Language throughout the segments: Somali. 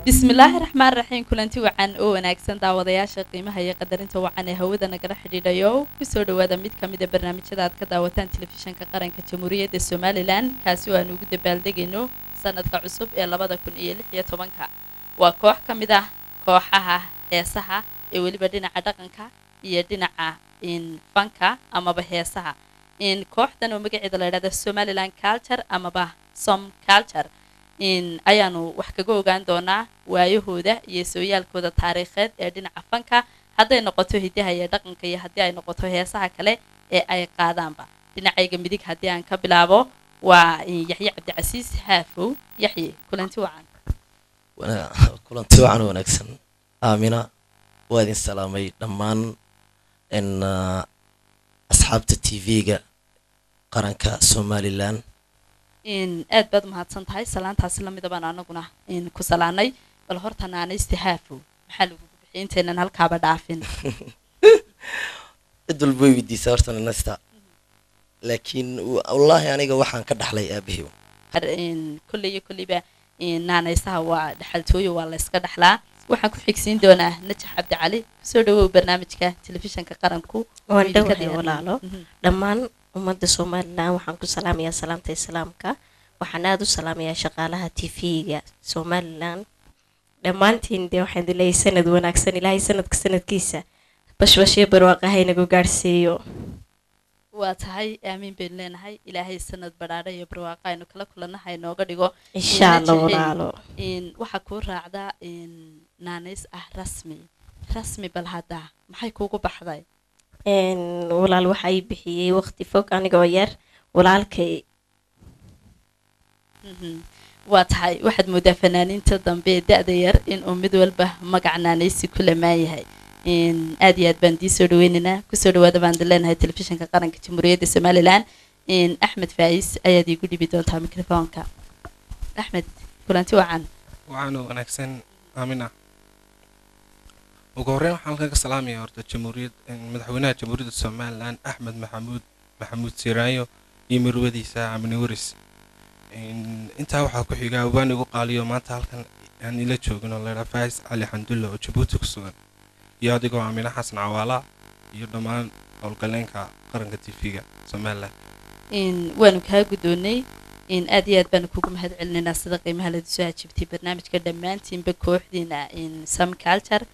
bismillaahi raxmaan raxiim kulanti wacan oo wanaagsan daawadayaasha qiimaha iyo qadarinta wacan ee hawada nagala xidhiidhayo kusoo dhawaada mid ka mida barnaamijyada aad ka daawataan telefishanka qaranka jamhuuriyadda somalilan kaasi oo aan ugu dabaaldegayno sanadka cusub ee labada kun iyo lix iyo tobanka waa koox ka mid ah kooxaha heesaha ee weliba dhinaca dhaqanka iyo dhinaca fanka amaba heesaha kooxdan oo magaceeda la yidhahda somalilan culture amaba som culture ayaanu wax kaga ogaan doonaa waayahooda iyo sooyaalkooda taariikheed ee dhinaca fanka hadday noqoto hidaha iyo dhaqanka iyo haddii ay noqoto heesaha kale ee ay qaadaanba dhinacayga midig haddii aan ka bilaabo waa yaxye cabdicasiis haafow yaxye kulanti wacan kulanti wacan wanaagsan aamina waa idin salaamay dhammaan asxaabta t v-ga qaranka somalilan aad baad umahadsan tahay salaantaasi lamida baan anaguna ku salaanay bal horta naanaysta haafow maxaa lagugu bixiyay intaynan halkaaba dhaafin cid walba way weydiisaa horta nanasta laakiin wallaahi aniga waxaan ka dhaxlay aabahiw kolley iyo kolleyba naanaysaha waa dhexaltooyo waa la yska dhaxlaa waxaan ku xigsiin doonaa najax cabdicali kusoo dhawow barnaamijka telefishanka qaranku waan dhowahay walaalo dhammaan ummadda somalilan waxaan ku salaamayaa salaamta islaamka waxaan aada u salaamayaa shaqaalaha t v-ga somalilan dhammaantiin dee waxaan idin leeyahay sanad wanaagsan ilaahay sanadka sanadkiisa bashbashyo barwaaqaha inagu gaadhsiiyo waa tahay aamiin baynu leenahay ilaahay sanad badhaadha iyo barwaaqa aynu kala kulannaha inooga dhigo insha allah walaalo waxaa kuu raacdaa naanays ah rasmi rasmi bal hadda maxay kuugu baxday walaal waxa ay bixiyey waqti fog anigoo yar walaalkay waa tahay waxaad moodaa fanaaniinta dambe ee da-da yar inuu mid walba magac naanaysi ku lamaan yahay aad iyo aad baan dii soo dhaweynaynaa kusoo dhawaada baan idin leenahay telefishanka qaranka jamhuuriyadda somalilan axmed faais ayaad iigu dhibi doontaa microfoonka axmed kulanti wacan wacan oo wanaagsan aamina ugu horreyn waxaan halkan ka salaamaya horta jamhuuriyad madaxweynaha jamhuuriyadda somalilan axmed maxamuud maxamuud siraayo iyo marwadiisa amni waris intaa waxaa ku xiga awaan igu qaaliyo maanta halkan aan ila joogino leedha faais cali xandulla oo jabuuti ku sugan iyo adigoo aamina xasan cawaala iyo dhammaan howlgaleenka qaranka t v-ga somalilan waanu kaa guddoonnay aad iyo aad baanu kugu mahad celinaynaa sida qiimaha ladu soo hajibtay barnaamijka dhammaantiinba kooxdiina some culture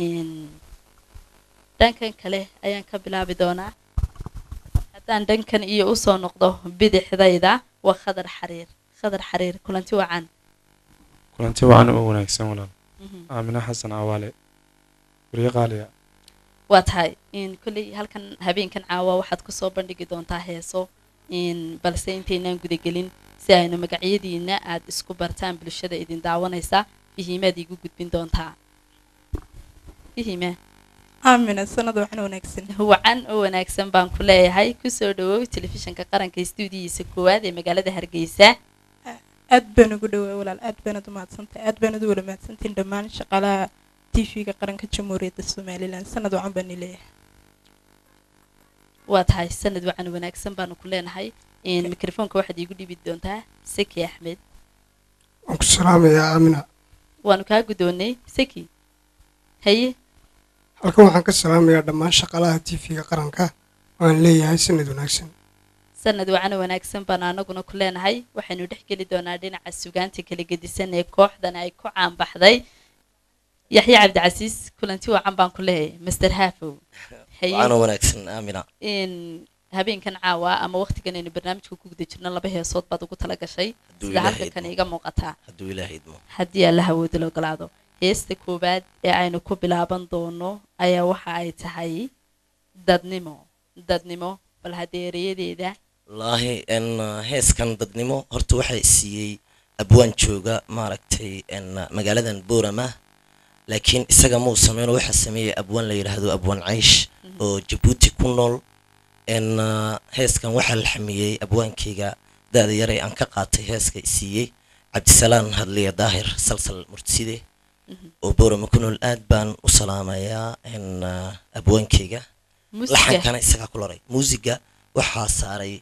dhankan kale ayaan ka bilaabi doonaa haddaan dhankan iyo usoo noqdo bidixdayda waa khadar xariir khadar xariir kulanti wacan kulanti wacan oo wanaagsan walaal aamina xasan cawaale wariye qaaliya waa tahay kolley halkan habeenkan caawa waxaad kusoo bandhigi doontaa heeso balse intaynaan gudagelin si aynu magacyadiina aad isku bartaan bulshada idin daawanaysa ihiimaad iigu gudbin doontaa ihiima aamina sanad wacan wanaagsan wacan oo wanaagsan baan ku leeyahay kusoo dhawow telefishanka qaranka stuudiyiisa koowaad ee magaalada hargeysa aad baan ugu dhawaa walaal aad baanad umahadsantahay aad baanad u wala mahadsantiin dhammaan shaqaalaha t v-ga qaranka jamhuuriyadda somalilan sanad wacan baan leeyahay waa tahay sanad wacan wanaagsan baanu ku leenahay mikrofoonka waxaad iigu dhibi doontaa seki axmed waan ku salaamayaa aamina waanu kaa guddoonnay seki haye halkan waxaan ka salaamayaa dhammaan shaqaalaha t v-ga qaranka waan leeyahay sanad wanaagsan sanad wacan wanaagsan baanu anaguna ku leenahay waxaynu dhex geli doonaa dhinaca sugaanta kala gedisan ee kooxdan ay ku caanbaxday yaxye cabdicasiis kulanti wacan baan ku leeyahay master haafow wacan oo wanaagsan aamina habeenkan caawa ama waqtigan aynu barnaamijka ku guda jirno laba heesood baad ugu tala gashay sida halka kan iga muuqataa hadduu ilaahay idmo haddii alla hawooda la ogolaado heesta koowaad ee aynu ku bilaaban doono ayaa waxa ay tahay dadnimo dadnimo bal haddee ereyadeeda wallaahi n heeskan dadnimo horta waxaa siiyey abwaan jooga maaragtay magaaladan boorama laakiin isaga muu sameyno waxaa sameeyey abwaan la yidhaahdo abwaan caysh oo jabuuti ku nool n heeskan waxaa la xamiyey abwaankayga da-da yare aan ka qaatay heeska siiyey cabdisalaan hadliya daahir salsal murtiside oo boorama ku nool aad baan u salaamayaa n abwaankayga laxankana isagaa ku laray muusiga waxaa saaray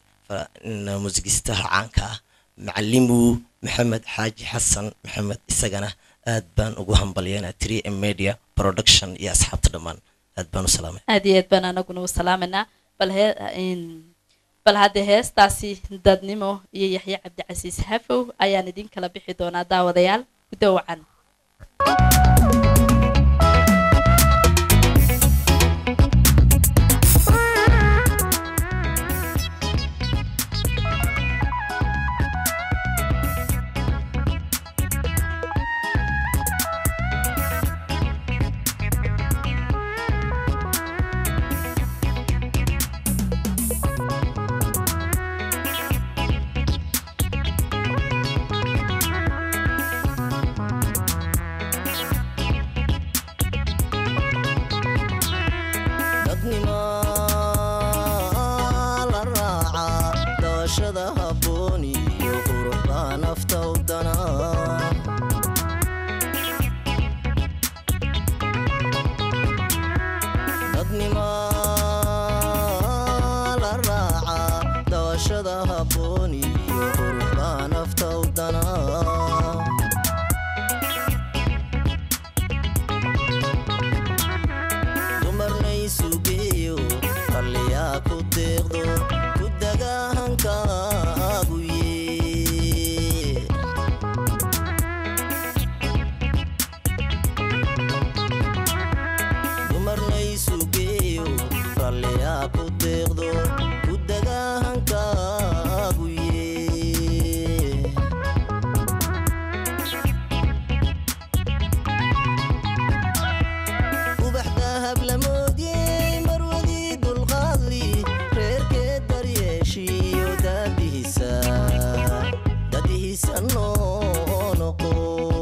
muusigistaha caanka ah macalimu maxamed xaaji xasan maxamed isagana aad baan ugu hambalyeynaa three m media production iyo asxaabta dhammaan aad baan u salaamay aad iyo aad baan anaguna u salaamanaa bal hee in- bal haddee heestaasi dadnimo iyo yaxye cabdicasiis hafow ayaan idin kala bixi doonaa daawadayaal guddo wacan dadnimo la raaca doorashada habboon iyo quruxda nafta u dana dadnimo la raaca doorashada habboon iyo quruxda nafta u dana dumarnay sugeeyo qalliyaa ku deeqdo ku dagaahankaagu yee dumarnay sugeeyo qalliyaa ku deeqdo ku dagaahankaagu yee ubax dahab la moodiyey marwadii dulqaadli reerkeed daryeeshiyo daadihiisa dadihiisa noo noqo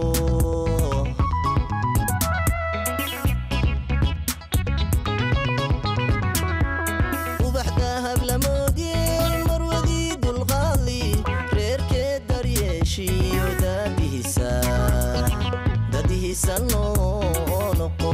ubax dahab la moodiyey marwadii dulqaadli reerkeed daryeeshiyo daadihiisa dadihiisa noo noqo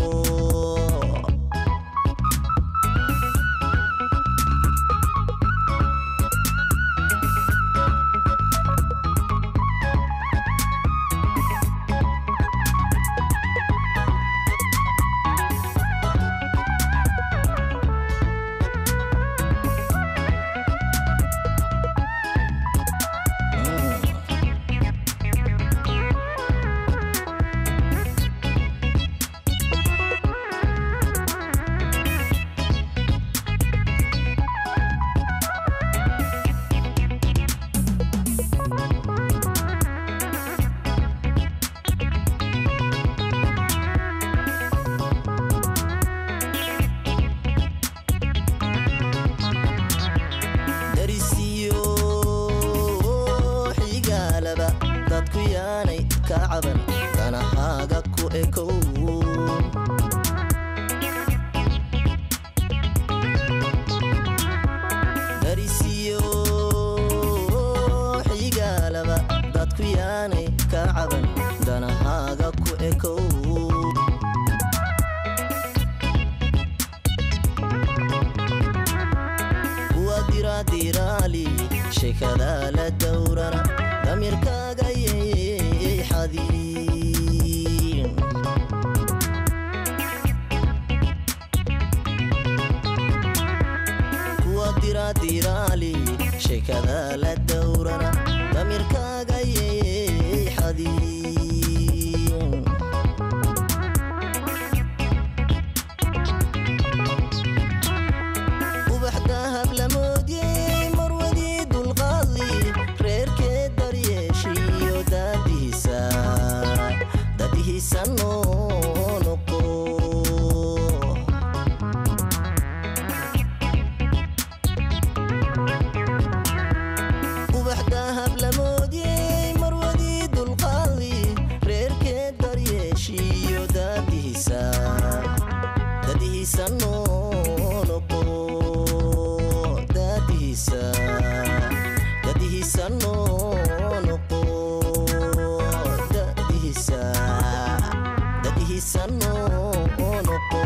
darisiyo xigaalaba dadku yaanay ka caban danahaaga ku ekow darisiyo xigaalaba dadku yaanay ka caban danahaaga ku ekow kuwa diraadiraali sheekada la dowrana damirkaaga yey xadiin kuwa diraadiraali sheekada la dowrana damirkaaga yey xadiin ubax dahab la moodiyey marwadii dulqaadli reerkeed daryeeshiyo daadihiisa dadihiisa noo noqo ubax dahab la moodiyey marwadii dulqaadli reerkeed daryeeshiyo daadihiisa dadihiisa noo noqo dadihiisa dadihiisa noo noqo dadihiisa dadihiisa noo noqo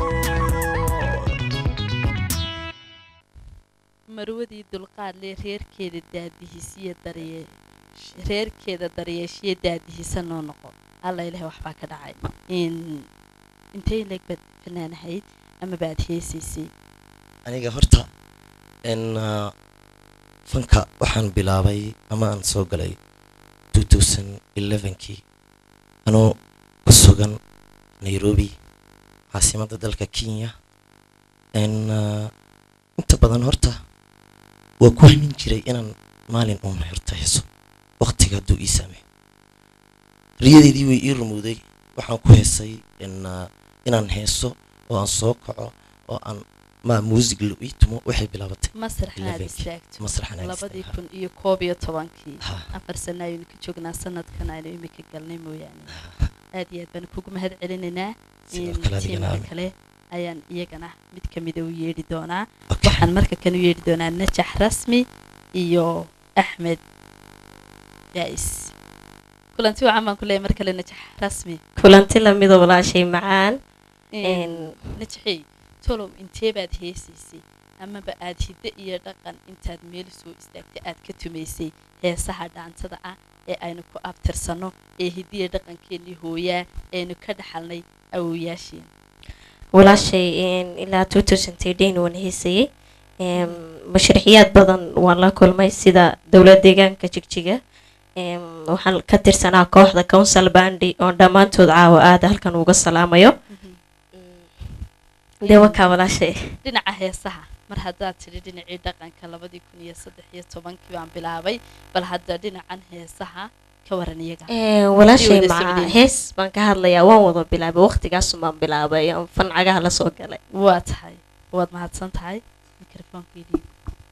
marwadii dulqaadle reerkeeda daadihisiyo darye reerkeeda daryeeshiyo daadihisa noo noqo alla ilahay waxbaa ka dhacay in intay leeg baad fanaan ahayd ama baad heesaysay aniga horta n fanka waxaan bilaabay ama aan soo galay kii anoo ku sugan nairobi caasimadda dalka kenya n inta badan horta waa ku hamin jiray inaan maalin uun horta heeso waqtiga hadduu ii saamay riyadeedii way ii rumowday waxaan ku heesay n inaan heeso oo aan soo kaco oo aan ma muusig la ii tumo waxay bilaabatay masraxna aad 11 istaagto masraxan aan labadii istaagay. kun iyo koob iyo tobankii Ha, afar sano ayaynu ka joognaa sanadkan aynu imika galnay mooyaane aad iyo aad baan kugu mahad celinaynaa sidoo in kale adigana tiimka aamin. kale ayaan iyagana mid ka mida u yeedhi doonaa Okay. waxaan marka kan u yeedhi doonaa najax rasmi iyo axmed jaais kulanti wacan baan ku leeyahay mar kale najax rasmi kulanti lamida walaashay macaan Een, najaxey tolow intee baad heesaysay amaba aad hiddo iyo dhaqan intaad meel soo istaagtay aad ka tumaysay heesaha dhaantada ah ee aynu ku abtirsanno ee hiddiya dhaqankeennii hooyaa aynu ka dhaxalnay awowayaasheen walaashay een, ilaa waan heysayay Een, mashruuciyaad badan waan la kulmay sida dowlad deegaanka jigjiga Een, waxaan ka tirsanaa kooxda council bandi oo dhammaantood caawa aada halkan uga salaamayo dee wakaa walaashay dhinaca heesaha mar haddaad tidhi dhinacii dhaqanka labadii kun iyo saddex iyo tobankii baan bilaabay bal hadda dhinacan heesaha ka waran iyaga Een, walaashay wada maca socdeen. hees baan ka hadlayaa waan wada bilaabay waqtigaasun baan bilaabay oo fancagaha la soo galay waa tahay waad mahadsan tahay mikrofoonkeedii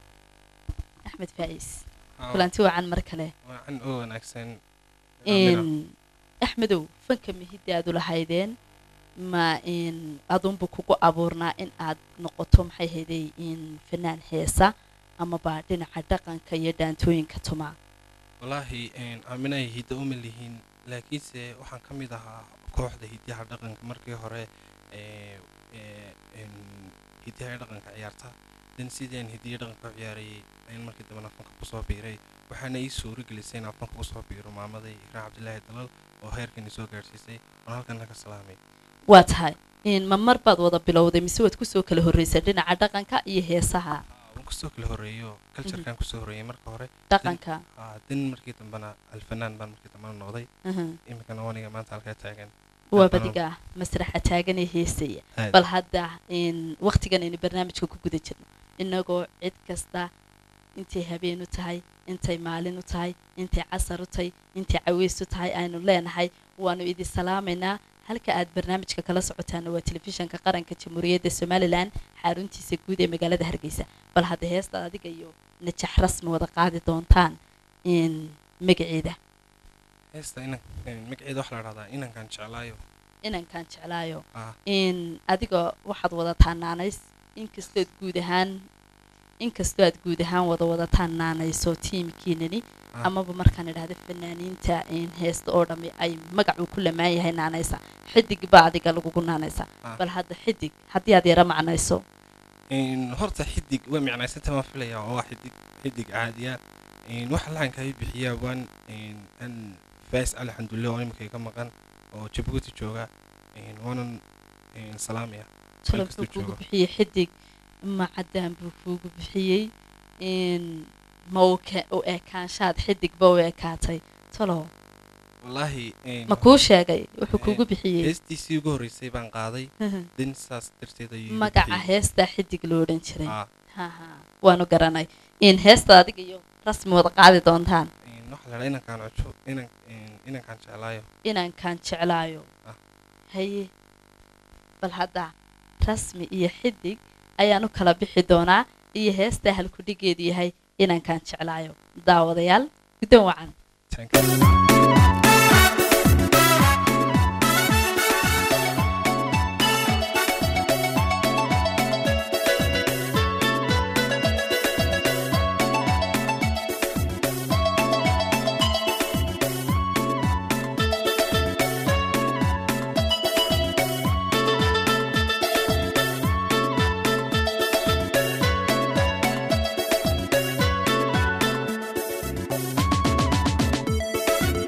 axmed faa'is kulanti wacan mar kale wacan oo wanaagsan Amina. in axmedow fanka mihidda aad u lahaydeen ma in adunbu kugu abuurnaa in aad noqoto maxay hayday in fanaan heesa amaba dhinaca dhaqanka iyo dhaantooyinka tumaa wallaahi een, aaminay hidda uma lihiin laakiinse waxaan ka mid ahaa kooxda hiddaha dhaqanka markii hore ee, ee, een, hiddaha dhaqanka ciyaarta dan sidii aan hiddiya dhaqanka u ciyaarayay ayaan markii dambena fanka kusoo biiray waxaana ii suuro gelisay inaan fanka kusoo biiro maamaday ikraan cabdilaahi dalal oo heerkani soo gaadhsiisay oon halkan ka salaamay waa tahay in ma mar baad wada bilowday mise waad kusoo kala horreysay dhinaca dhaqanka iyo heesaha waan kusoo kala horreeyo culturekan kusoo horreeyay marka hore dhaqanka Aa, dan markii dambena alfanaan baan markii dambena noqday aha. iminkana waniga maanta halkaa taagan waa Dhaqan- badiga masraxa taagan ee heesaya Aad. bal hadda in waqtigan aynu barnaamijka ku guda jirno inagoo cid kasta intay habeen u tahay intay maalin u tahay intay casar u tahay intay caweys u tahay aynu leenahay waanu idin salaamaynaa halka aad barnaamijka kala socotaana waa telefishanka qaranka jamhuuriyadda somalilan xaruntiisa guud ee magaalada hargeysa bal hadda heesta adiga iyo najax rasmi wada qaadi doontaan in magaceeda heesta inan een, magaceeda waxaa la dhahdaa inankan jeclaayo inankaan jeclaayo ah in adiga waxaad wadataa naanays inkastood guud ahaan inkastoo aad guud ahaan wada wadataan naanayso tiimkiinani Ah. amaba markaan idhahda fanaaniinta in heesta oo dhammi ay magacuu ku lamaan yahay naanaysa xidig baa adiga lagugu naanaysa Ah. bal hadda xidig haddii aad yara macnayso een, horta xidig waa micnaysanta waan filayaa oo waa xidig xidig caadiya een, waxa lacanka ay bixiyaa waan een, an faas cali xandulle oo imika iga maqan oo jabuuti jooga een, waanan een, salaamaya talo kastuu muxuu kuugu joogo. bixiyey xidig macadaan buu kuugu bixiyey in ma u ke- u ekaanshaad xidigba u ekaatay talo wallaahi een, ma kuu sheegay wuxuu Eh, kuugu bixiyey heestiisii ugu horreysay baan qaaday dan saas darteed ayuu igu magaca bixiyey. heestaa xidig loo odhan jiray Ah, haha waanu garanay in heesta adiga iyo rasmi wada qaadi doontaan een, waxaa la dhahaa inankaan cujo inan een, inankaan jeclaayo inankaan jeclaayo Ah. haye bal hadda rasmi iyo xidig ayaan u kala bixi doonaa iyo heestaa halkudhigeedu yahay inankaan jeclaayo daawadayaal guddoon wacan Thank you. Thank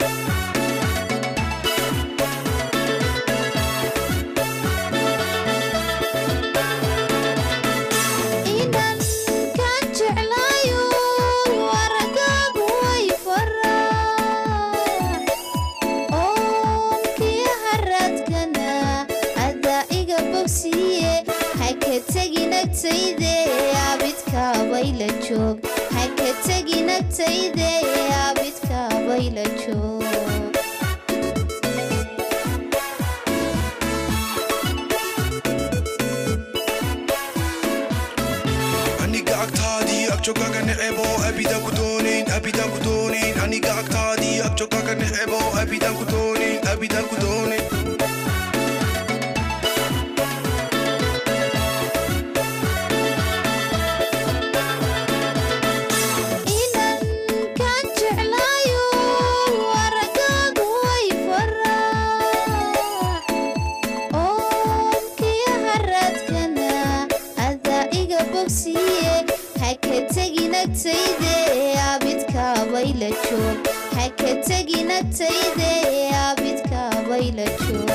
joog ha ka tegin agtayde abidka bayla joog aniga agtaadii agjogaga necebo abidaan ku doonayn abidaan ku doonayn aniga agtaadii agjogaga necebo abidaan ku doonayn abidaan ku doonayn inan kaan jeclaayo aragaagu way faraac oonkiyo haraadkana adaa iga bogsiye ha ka tegin agtayde abidka bayla joog ha ka tegin agtayde abidka bayla joog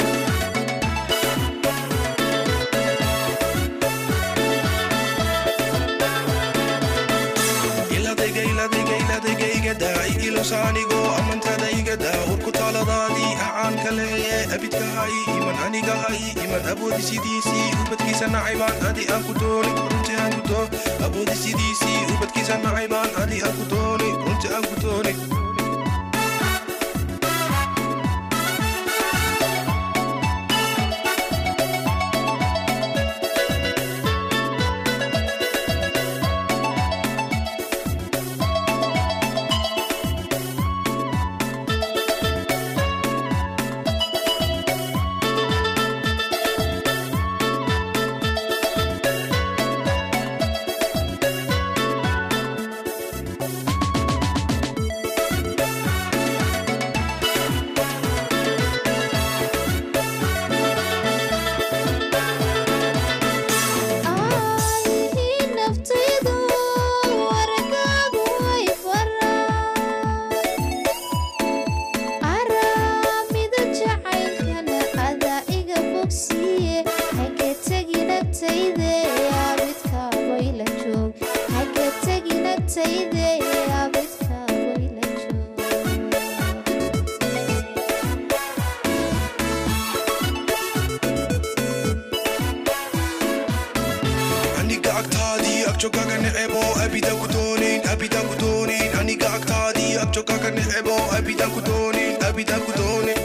iladayga iladayga iladayga igada igilosaanigo amantada igada urku taaladaadii acaanka leeye abidka hay iman aniga hay iman awoodi sidiisii ubadkiisa nacaybaan adi aan ku dooni runti aan ku doo awoodi sidiisii ubadkiisa nacaybaan adi aan ku dooni runti aan ku dooni Ay, naftaydu aragaagu way faraac araamida jacaylkana adaa iga bogsiye ha ka tegin agtayde abidka bayla joog ha ka tegin agtayde abidka bayla joog aniga agtaadii agjogaga necebo abidaan ku doonayn abidaan ku doonayn aniga agtaadii agjogaga necebo abidaan ku doonayn abidaan ku doonayn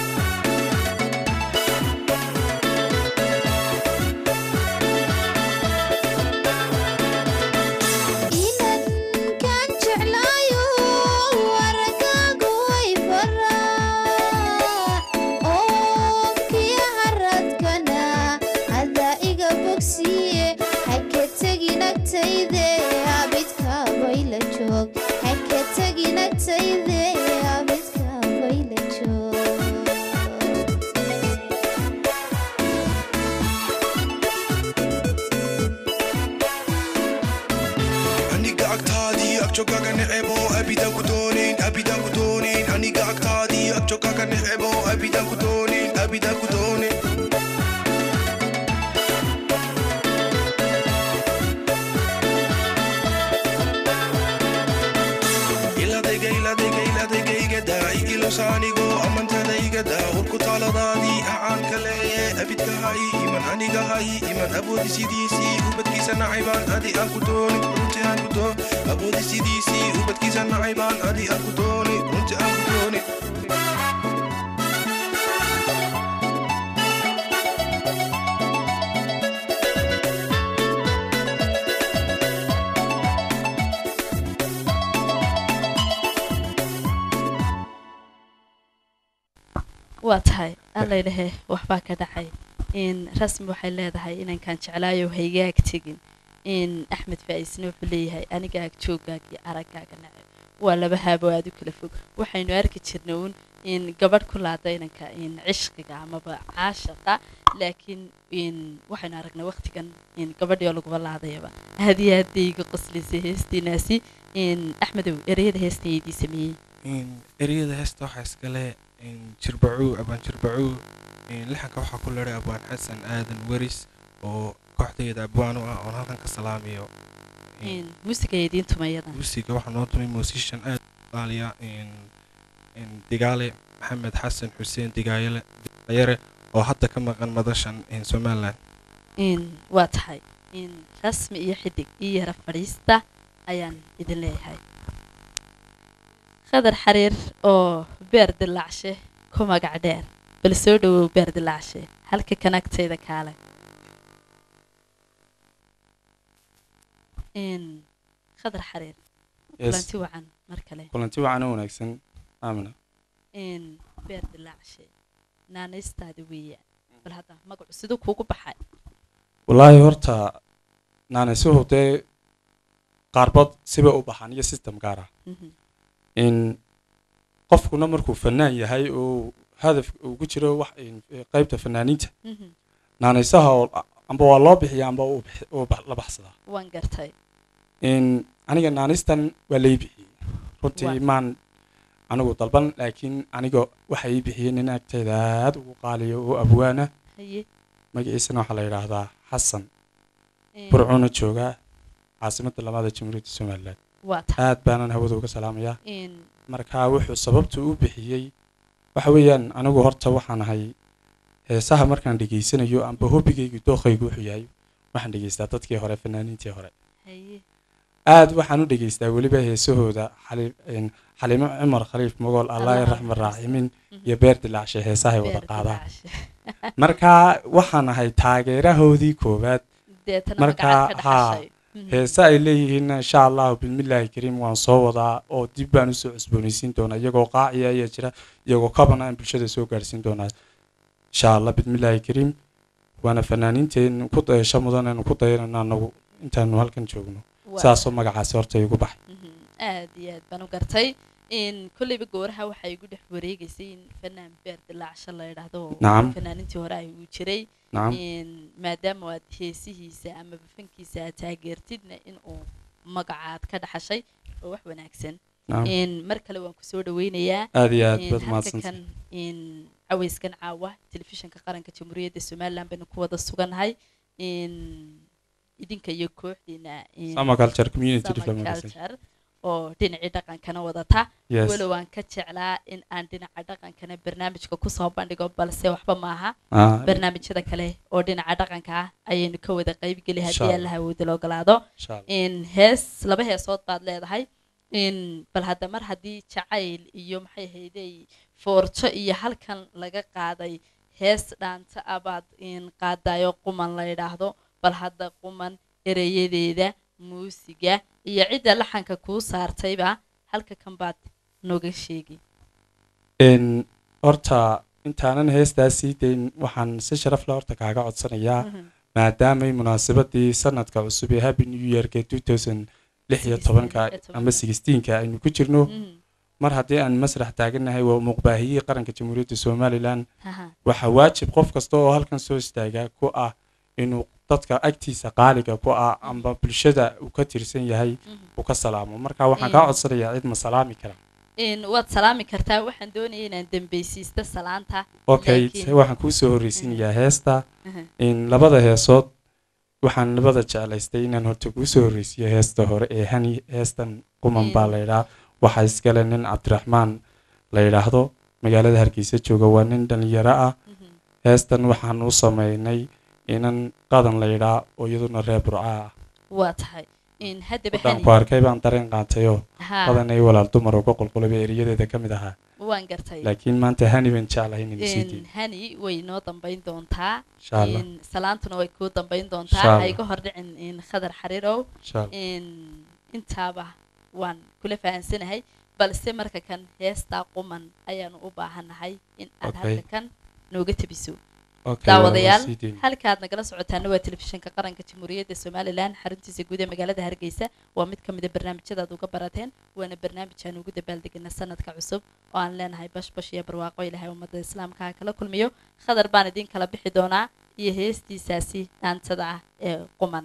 inan kaan jeclaayo aragaagu way faraac oonkiyo haraadkana adaa iga bogsiye ha ka tegin agtayde abidka bayla joog ha ka tegin agtayde abidka bayla joog aniga agtaadii agjogaga necebo abidaan ku doonayn abidaan ku doonayn aniga agtaadii agjogaga necebo abidaan ku doonayn abidaan ku doonayn iladayga iladayga iladayga igada igilosaanigo amantada igada urku taaladaadii acaanka leeye abidka hay iman aniga hay iman awoodi sidiisii ubadkiisa nacaybaan adi aan ku dooni runti aan ku doo awoodi sidiisii ubadkiisa nacaybaan adi aan ku dooni runti aan ku dooni waa tahay allaydahe waxbaa ka dhacay in rasmi waxay leedahay inankaan jeclaayo haygaag tegin in axmed faa'iisna wuxuu leeyahay aniga ag jooggaag iyo araggaaga nacab waa laba haabo aad u kala fog waxaynu arki jirna uun in gabadh ku laada inanka in cishqiga amaba caashaqa laakiin in waxaynu aragnay waqtigan in gabadhii oo laguba laadayaba aad iyo aad bay iga qoslisay heestiinaasi in axmedow ereyada heestaydii sameeyey ereyada heesta waxaa iskale jirbacuu abaan jirbacuu lixanka waxaa ku leeray abwaan xasan aadan weris oo kooxdayda abwaan u ah oon halkan ka salaamayo in muusiga idiin tumayada musiga waxaa noo tumay musician aad qaaliya digaale maxamed xasan xuseen digaayale digayare oo hadda ka maqan madashan somalilan in waa tahay in rasmi iyo xidig iyo yara fadhiista ayaan idin leeyahay khadar xariir oo beer dilaacshe ku magac dheer bal soo dhawow beer dilaacshe halka kanagtayda kaale in khadar xariir Yes. kulanti wacan mar kale kulanti wacan oo wanaagsan aamina in beer dilaacshe naanaystaada weeyaan bal hadda magacu siduu kuugu baxay wallaahi horta naanaysuhu dee qaarbood sibay u baxaan iyo system gaar ah Mhm. in qofkuna markuu fanaan yahay oo hadaf ugu jiro wax in- qaybta fanaaniinta Mhm. naanaysaha oo amba waa loo bixiya amba uu bix- uu bax- la baxsadaa waan gartay in aniga naanaystan waa lay bixiyey runtii Waa. maan anigu dalban laakiin aniga waxa ii bixiyey nin agteeda aad ugu qaaliyo oo abwaana haye magaciisana waxaa la yidhaahdaa xasan in- burcuuna joogaa caasimadda labaad ee jamhuuriyadda somalilan waa tahay aad baanan hawada uga salaamayaa in marka wuxuu sababtu u bixiyey waxa weeyaan anigu horta waxaan ahay heesaha markaan dhegaysanayo amba hobigaygu dooqaygu wuxuu yahay waxaan dhegaystaa dadkii hore fanaaniintii hore haye aad waxaan u dhegaystaa weliba heesahooda xali- een, xalimo cumar khaliif mogool allah Allah raxman raxmadiisa. raaximin Mhm. iyo beer dilaacshe heesahay wada beer qaadaan dilaacshe marka waxaan ahay taageerahoodii koowaad deetana Marka, magacaad ka haa, dhaxashay Mhm. heese ay leeyihiin insha allahu bismillaahi kariim waan soo wadaa oo dib baan usoo cusboonaysiin doonaa iyagoo qaaciya ayaa jira iyagoo kabana aan bulshada soo gaarsiin doonaa insha allah bismillaahi kariim waana fanaaniinteen ku dayasho mudan aynu ku dayanana anagu intaanu halkan joogno Waa saasoo magacaasi horta igu baxay Mhm. aad iyo aad baan u gartay in kolleyba gooraha waxaa igu dhex wareegaysay in fanaan beer dilaacsho la yidhaahdo oo Nacam. fanaanintii hore ay uu jiray nacam in maadaama aad heesihiisa ama bafankiisa aad taageertidna in uu magacaad ka dhaxashay oo wax wanaagsan nacam in mar kale waan kusoo dhaweynayaa aad iyo aad in baad halka mahadsantahay kan in cawayskan caawa telefishinka qaranka jamhuuriyadda somaliland baynu ku wada sugannahay in idinka iyo kooxdiina in sama culture community Summer development culture oo dhinacii dhaqankana wadata yes walow aan ka jeclaa in aan dhinaca dhaqankana barnaamijka kusoo bandhigo balse waxba maaha ah barnaamijyada kale oo dhinaca dhaqanka ah ayaynu ka wada qaybgeli Insha haddii Allah. alla hawooda la ogolaado insha allah in hees laba heesood baad leedahay in bal hadda mar haddii jacayl iyo maxay ahaydey foorjo iyo halkan laga qaaday hees dhaanta abaad in qaadayo quman la yidhaahdo bal hadda quman ereyadeeda muusiga iyo cidda laxanka kuu saartayba halka kan baad nooga sheegi n horta intaanan heestaas sii dayn waxaan si sharaf leh horta kaaga codsanayaa Mhm. maadaamay munaasabadii sanadka cusub ee happy new yearka lix iyo tobanka ama sixteenka aynu ku jirno Mhm. mar haddii aan masrax taagannahay waa muuqbaahiyihii qaranka jamhuuriyadda somalilan Haha. waxaa waajib qof kasta oo halkan soo istaagaa ku ah inuu dadka agtiisa qaaliga ku ah amba bulshada uu ka tirsan yahay Mhm. uu ka salaamo marka waxaan kaa Mm. codsanayaa cid ma salaami kara in waad salaami kartaa waxaan doonaya inaan dembeysiista salaanta okay Laakiin- waxaan kuu soo horreysiinayaa heesta Mhm. in labada heesood waxaan labada jeclaystay inaan horta kuu soo horreysiyo heesta hore ee hani heestan quman baa Mm. la yidhaha waxaa iskale nin cabdiraxmaan la yidhaahdo magaalada hargeysa jooga waa nin dhalinyaro ah Mhm. heestan waxaan u sameynay inan qadan la yidhaa oo iyaduna reer burca ah waa tahay in haddaba wadaan hani ku arkay baan dareen qaatayoo haa qadan ay walaal dumar uga qulqulaba eriyadeeda ka mid ahaa waan gartay laakiin maanta hani baan jeclahay inay sii in diin hani way noo dambayn doontaa insha allah in salaantuna way kuu dambayn Insha doontaa Allah. ha iga hor dhicin in khadar xariirow insha allah in intaaba waan kula fahansanahay balse marka kan heestaa quman ayaanu u baahannahay in aad Okay. halka kan nooga tebiso okay daawadayaal waa sii diin. halkaad nagala socotaana waa telefishinka qaranka jamhuuriyadda somalilan xaruntiisa guud ee magaalada hargeysa waa mid ka mid a barnaamijyada aad uga barateen waana barnaamij aan ugu dabaaldegana sanadka cusub oo aan leenahay bashbash iyo barwaaqo ilaahay ummadda islaamka ha kala kulmiyo khadar baan idin kala bixi doonaa iyo heestiisaasi dhaantada ah ee quman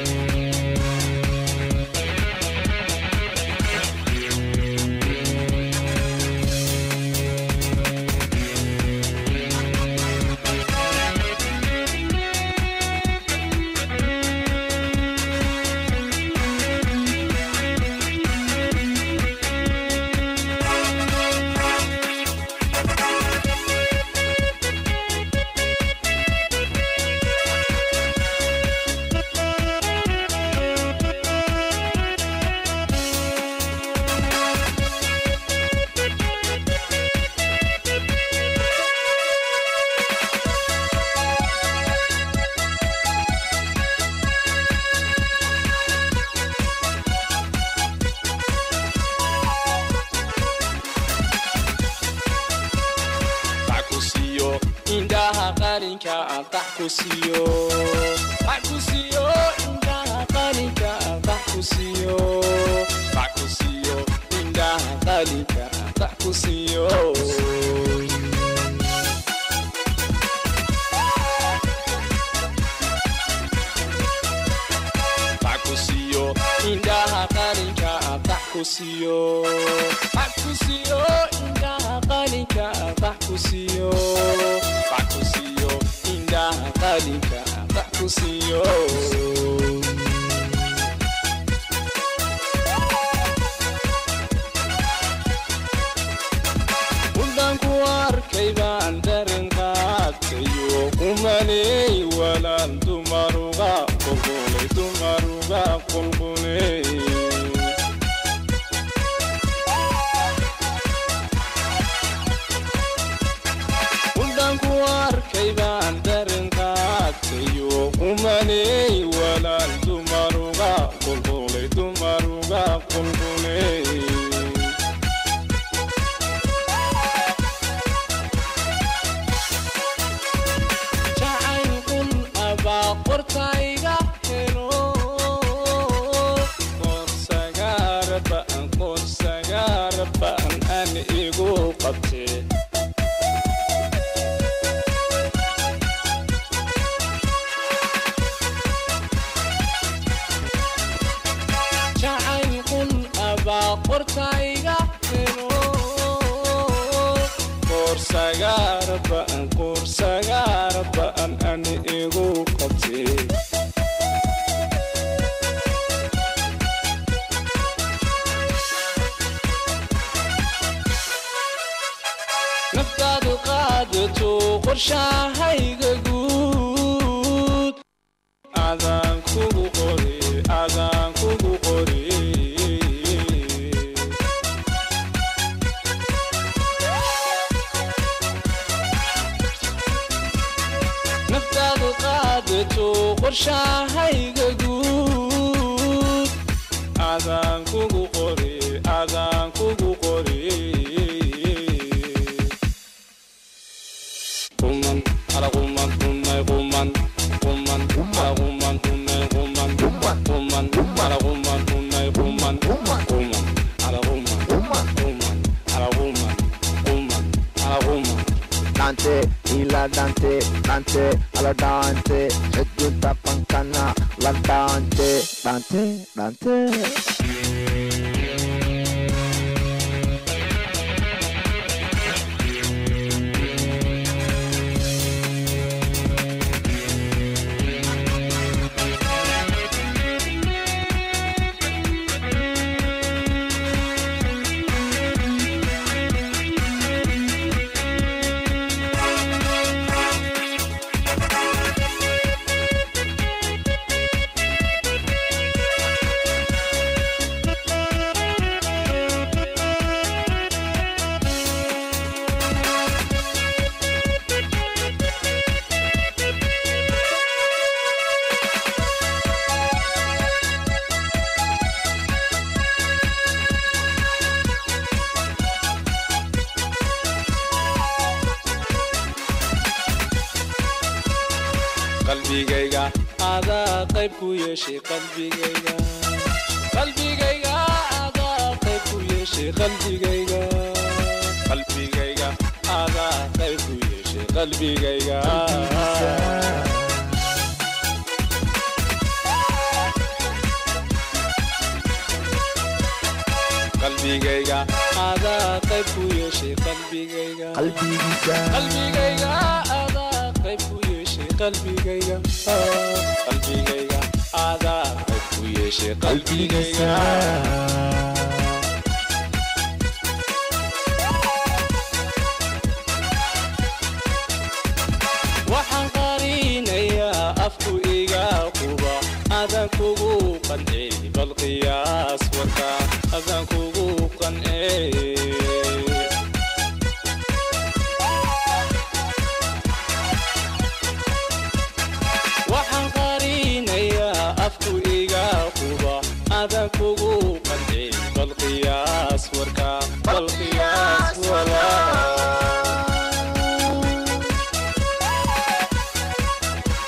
Thank kusiyo bac kusiyo indhaha qalinka bac kusiyo bac kusiyo indhaha qalinka bac kusiyo kusiyo indhaha qalinka bax kusiyo bax kusiyo indhaha qalinka bax kusiyo bax kusiyo indhaha qalinka bax kusiyo waddanku arkay baan darin qaadkayo kumaney walaal dumaruga qulqulay dumaruga qulqulay waddanku arkay baan darin qaadkayo kumaney walaal dumaruga qulqulay dumaruga qulqulay qortayga helo qorsagaarbaan qorsagaarbaan aan igu qabtee jacaylkun abaa qortayga helo qorsagaarbaan qorsagaarbaan aan igu qabtee naftaadu qaadato qorshahayga guud adaan kugu qori adaan kugu qori naftaadu qaadato qorshahayga guud adaan kugu qori adaan kugu qori kuman ala kuman kunay kuman kuman ala kuman kunay kuman kuman ala kuman kunay kuman kuman ala kuman kuman ala kuman kuman ala kuman Dante, ila Dante, Dante, alla Dante, e giunta pancana, la Dante, Dante, Dante. qalbigayga adaa qayb ku yeeshay qalbigayga qalbigayga adaa qayb ku yeeshay qalbigayga qalbigayga adaa qayb ku yeeshay qalbigayga qalbigayga adaa qayb ku yeeshay qalbigayga qalbigiisa qalbigayga adaa qayb ku yeeshay qalbigayga qalbigayga adaa qayb ku yeeshay qalbigayga waxaan qarinayaa afku iga quba adan kugu qancey bal qiyaas warka adan kugu qancey waxaan qarinayaa afku iga quba adan kugu qancey bal qiyaas warka bal qiyaas walaa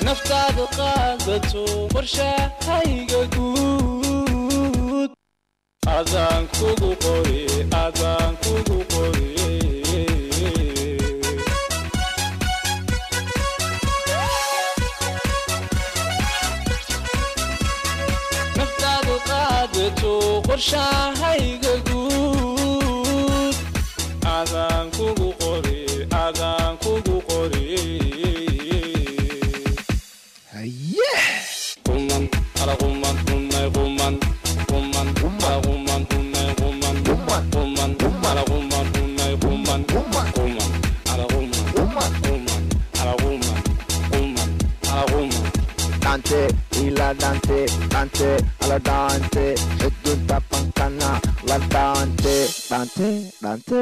naftaada qaadato qorshahayga guud adaan kugu qori adaan kugu qori naftaadu qaadato qorshahayga guud adaan kugu qori adaan kugu qori quman ala quman qunnay quman quman ala quman qunnay quman quman ala quman qunnay quman quman ala quman quman ala quman quman ala quman Dante, ila Dante, Dante, alla Dante, e giunta pancana, la Dante, Dante, Dante.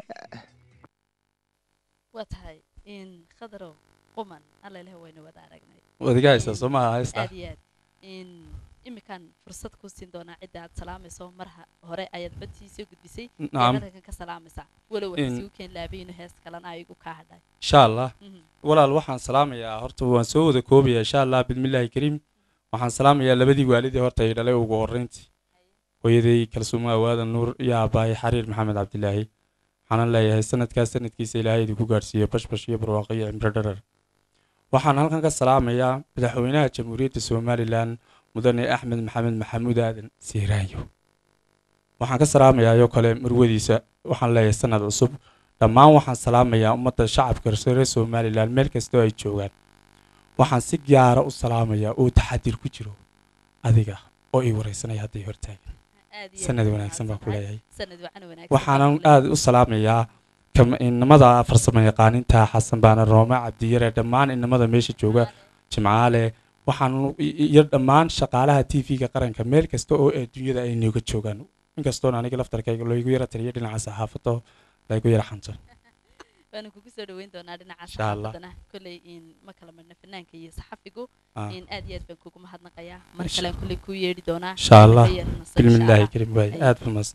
waa tahay in khadarow quman alla ilaah wayna wada aragnay wadiga haysta soo maaha haysta aad iyo aad in imikan fursad kuu siin doonaa cidda aad salaamayso mar ha- hore ayaad badtii soo gudbisay Nacam. halkan ka salaamaysaa walow In- wax isugu keen laabayno hees kalena ay igu kaa hadhay insha allah Mhm. walaal waxaan salaamayaa horta waan soo wada koobayaa insha allah bismillaahi kariim waxaan salaamayaa labadii waalidii horta ay dhalay ugu horreyntii hooyaday kalsuumo awaadan nuur iyo aabbahay xariir maxamed cabdilaahi waxaanan leeyahay sanadkaas sanadkiisa ilaahay idinku gaadhsiiyo bashbash iyo barwaaqo iyo cimro dharar waxaan halkan ka salaamayaa madaxweynaha jamhuuriyadda somalilan mudane axmed maxamed maxamuud aadan siiraanyo waxaan ka salaamayaa ayoo kale marwadiisa waxaan leeyahay sanad cusub dhammaan waxaan salaamayaa ummadda shacabka reer somalilan meel kastoo ay joogaan waxaan si gaara u salaamayaa oo taxadir ku jiro adiga oo ii wareysanaya hadday hortaagan aad iyo sanad aad wanaagsan baan ku mahadsantahay. leeyahay sanad wacan wanaagsan waxaanan baan ku leeyahay. aad u salaamayaa kam- inamada farsamo yaqaaninta xasan baana roome cabdiyare dhammaan inamada meesha jooga jimcaale waxaan i- iyo dhammaan shaqaalaha t v-ga qaranka meel kasta oo adduunyada ay nooga joogaan inkastoona aniga laftarkayga loogu yara taliyo dhinaca saxaafado laygu yara xanto waanu kugu soo dhaweyn doonaa dhinaca Insha Allah. saxaafadana kolley in ma kala marna fanaanka iyo saxafigu Ah. in aad iyo aad baan kugu mahadnaqayaa mar Insha- kalean kolley kuu yeedhi doonaa insha allah Ka yeedhana soo insha bilmillaahi Allah. karim waay Ay. aad bamaadsan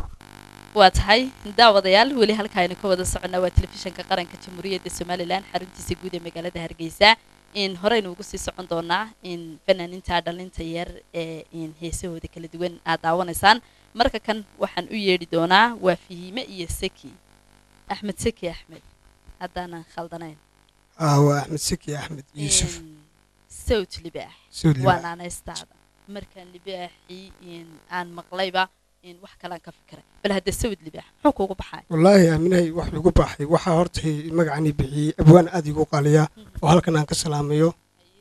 waa tahay daawadayaal weli halka aynu ka wada soconnaa waa telefishanka qaranka jamhuuriyadda somalilan xaruntiisa guud ee magaalada hargeysa in horeynu ugu sii socon doonaa in fanaaninta dhalinta yar ee in heesahooda kala duwan aad daawanaysaan marka kan waxaan u yeedhi doonaa waa fihiime iyo seki axmed seki axmed haddaanan khaldanayn ah waa axmed seki axmed yuusuf In sawt libaax Sawt libaax. waa naanaystaada markaan libaaxii in aan maqlayba in wax kalaan ka fikiray bal hadda sawd libaax muxuu kuugu baxay wallaahi aaminahay wax igu baxay waxaa horta magacani bixiyey abwaan aad igu qaaliya oo halkan aan ka salaamayo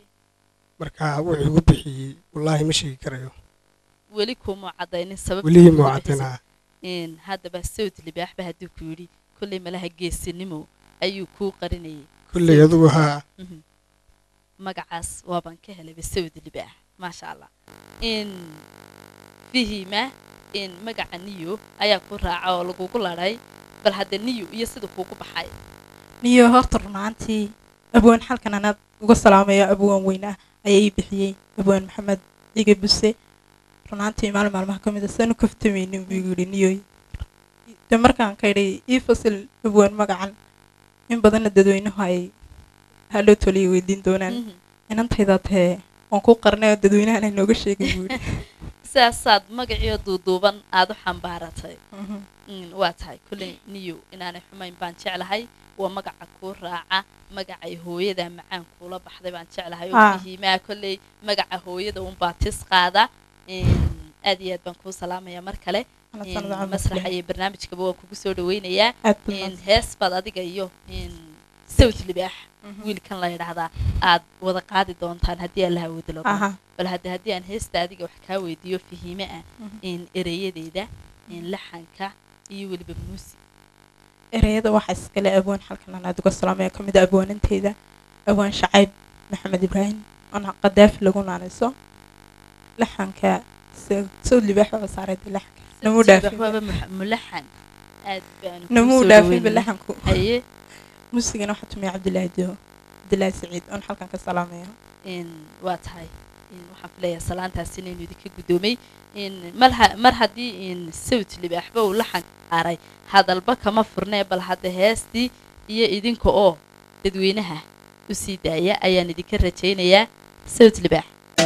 marka wuxuu igu bixiyey wallaahi ma sheegi karayo weli kuma cadaynin sababta welihii kuugu muucatinaa bixisay. in haddaba sawd libaaxba hadduu ku yidhi kolley malaha geesinimo ayuu kuu qarinayay kolley Sawd adugu libaax. haa Mhm. magacaas waabaan ka helayba sawd libaax maasha allah in fihima in magaca niyo ayaa ku raaca oo lagugu ladhay bal hadda niyo iyo sida kuugu baxay niyo horta runaantii abwaan xalkan anaad uga salaamaya abwaan weyn ah ayaa ii bixiyey abwaan maxamed ciga buse runaantii maalin maalmaha ka mid a saan u kaftamaynin buu igu yidhi niyoy de markaan ka idhay ii fasil abwaan magacan in badanna dadweynuhu ay haloo toliya weydiin doonaan inantaydaa tahee waan ku qarnay oo dadweynahan ay nooga sheegin buu yidhi sidaasaad magaciyo duuduuban aad u xambaaratay Mhm. Mm, waa tahay kolley niyo inaanay xumayn baan jeclahay waa magaca kuu raaca magacay hooyada macaan kuula baxday baan jeclahay oo Ah. fihiimaa kolley magaca hooyada unbaa tis qaada In, aad iyo aad baan kuu salaamaya mar kale Ana In, sanad camal masraxa leh. iyo barnaamijkaba waan kugu soo dhaweynayaa Aad baad In, mahadsan. hees baad adiga iyo in sawt libaax wiilkan la yidhaahdaa aad wada qaadi doontaan haddii alla awoodo lagu Aha. bal hadda haddii aan heesta adiga wax kaa weydiiyo fihiime ah Mhm. in ereyadeeda in laxanka iyo weliba muusi ereyada waxaa iskale abwaan xalkan anaad uga salaamaya ka mid a abwaananteyda abwaan shacayb maxamed ibraahim oona qadaafi lagu naanayso laxanka sawd libaax waa saarayda laxanka namuu dhaafin waaba mu- mulaxan aad baanu kuu namuu soo dhaafinba dhaweynayay. laxanku haye muusigana waxaa tumaya cabdilaahi dio cabdilaahi saciid oon halkan ka salaamaya in waa tahay in waxaan filayaa salaantaas inaynu idinka guddoomay in mar ha- mar haddii in sawt libaaxba uu laxan saaray hadalba kama furnee bal hadda heestii iyo idinka oo dadweynaha u sii daaya ayaan idinka rajaynayaa sawd libaax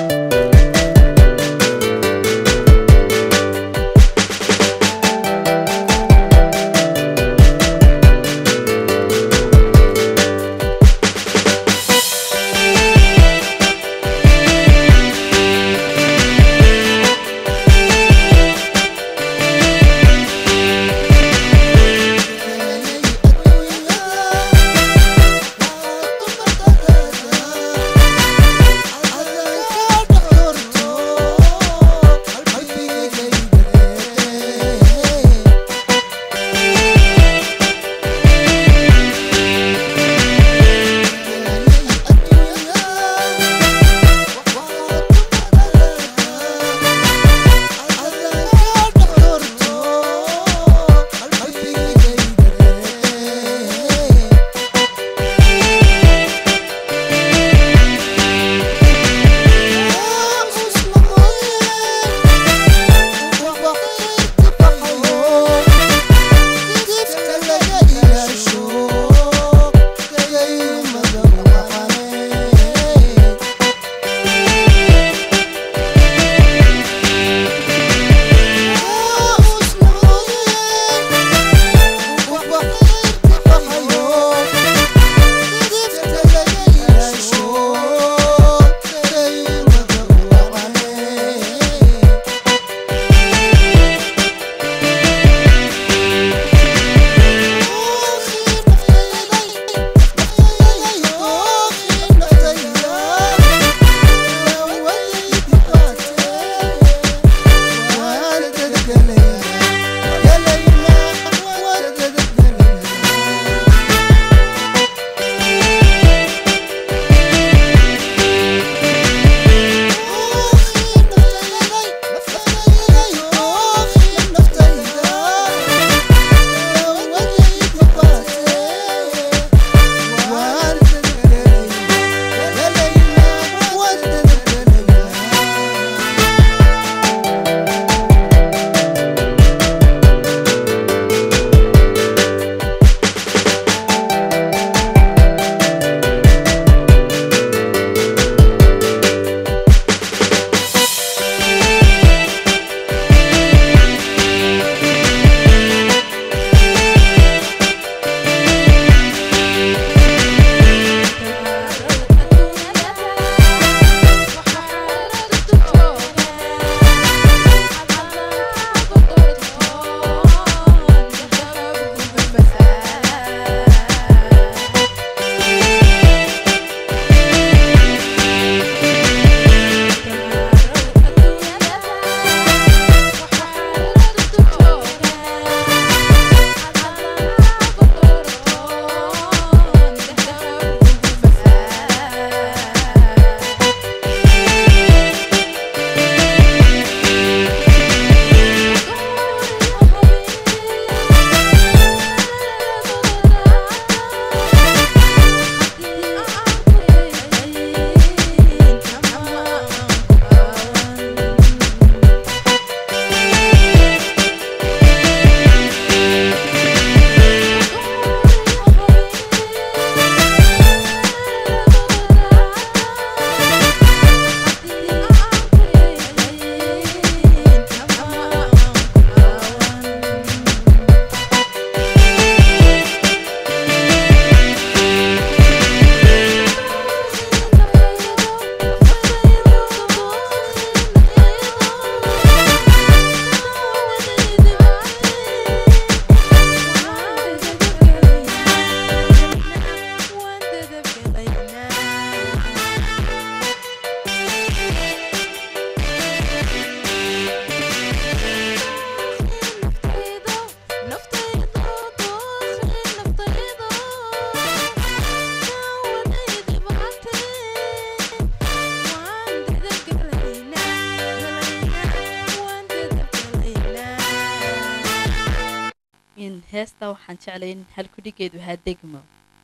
heesta waxaan jeclay in halkudhigeedu ahaa degmo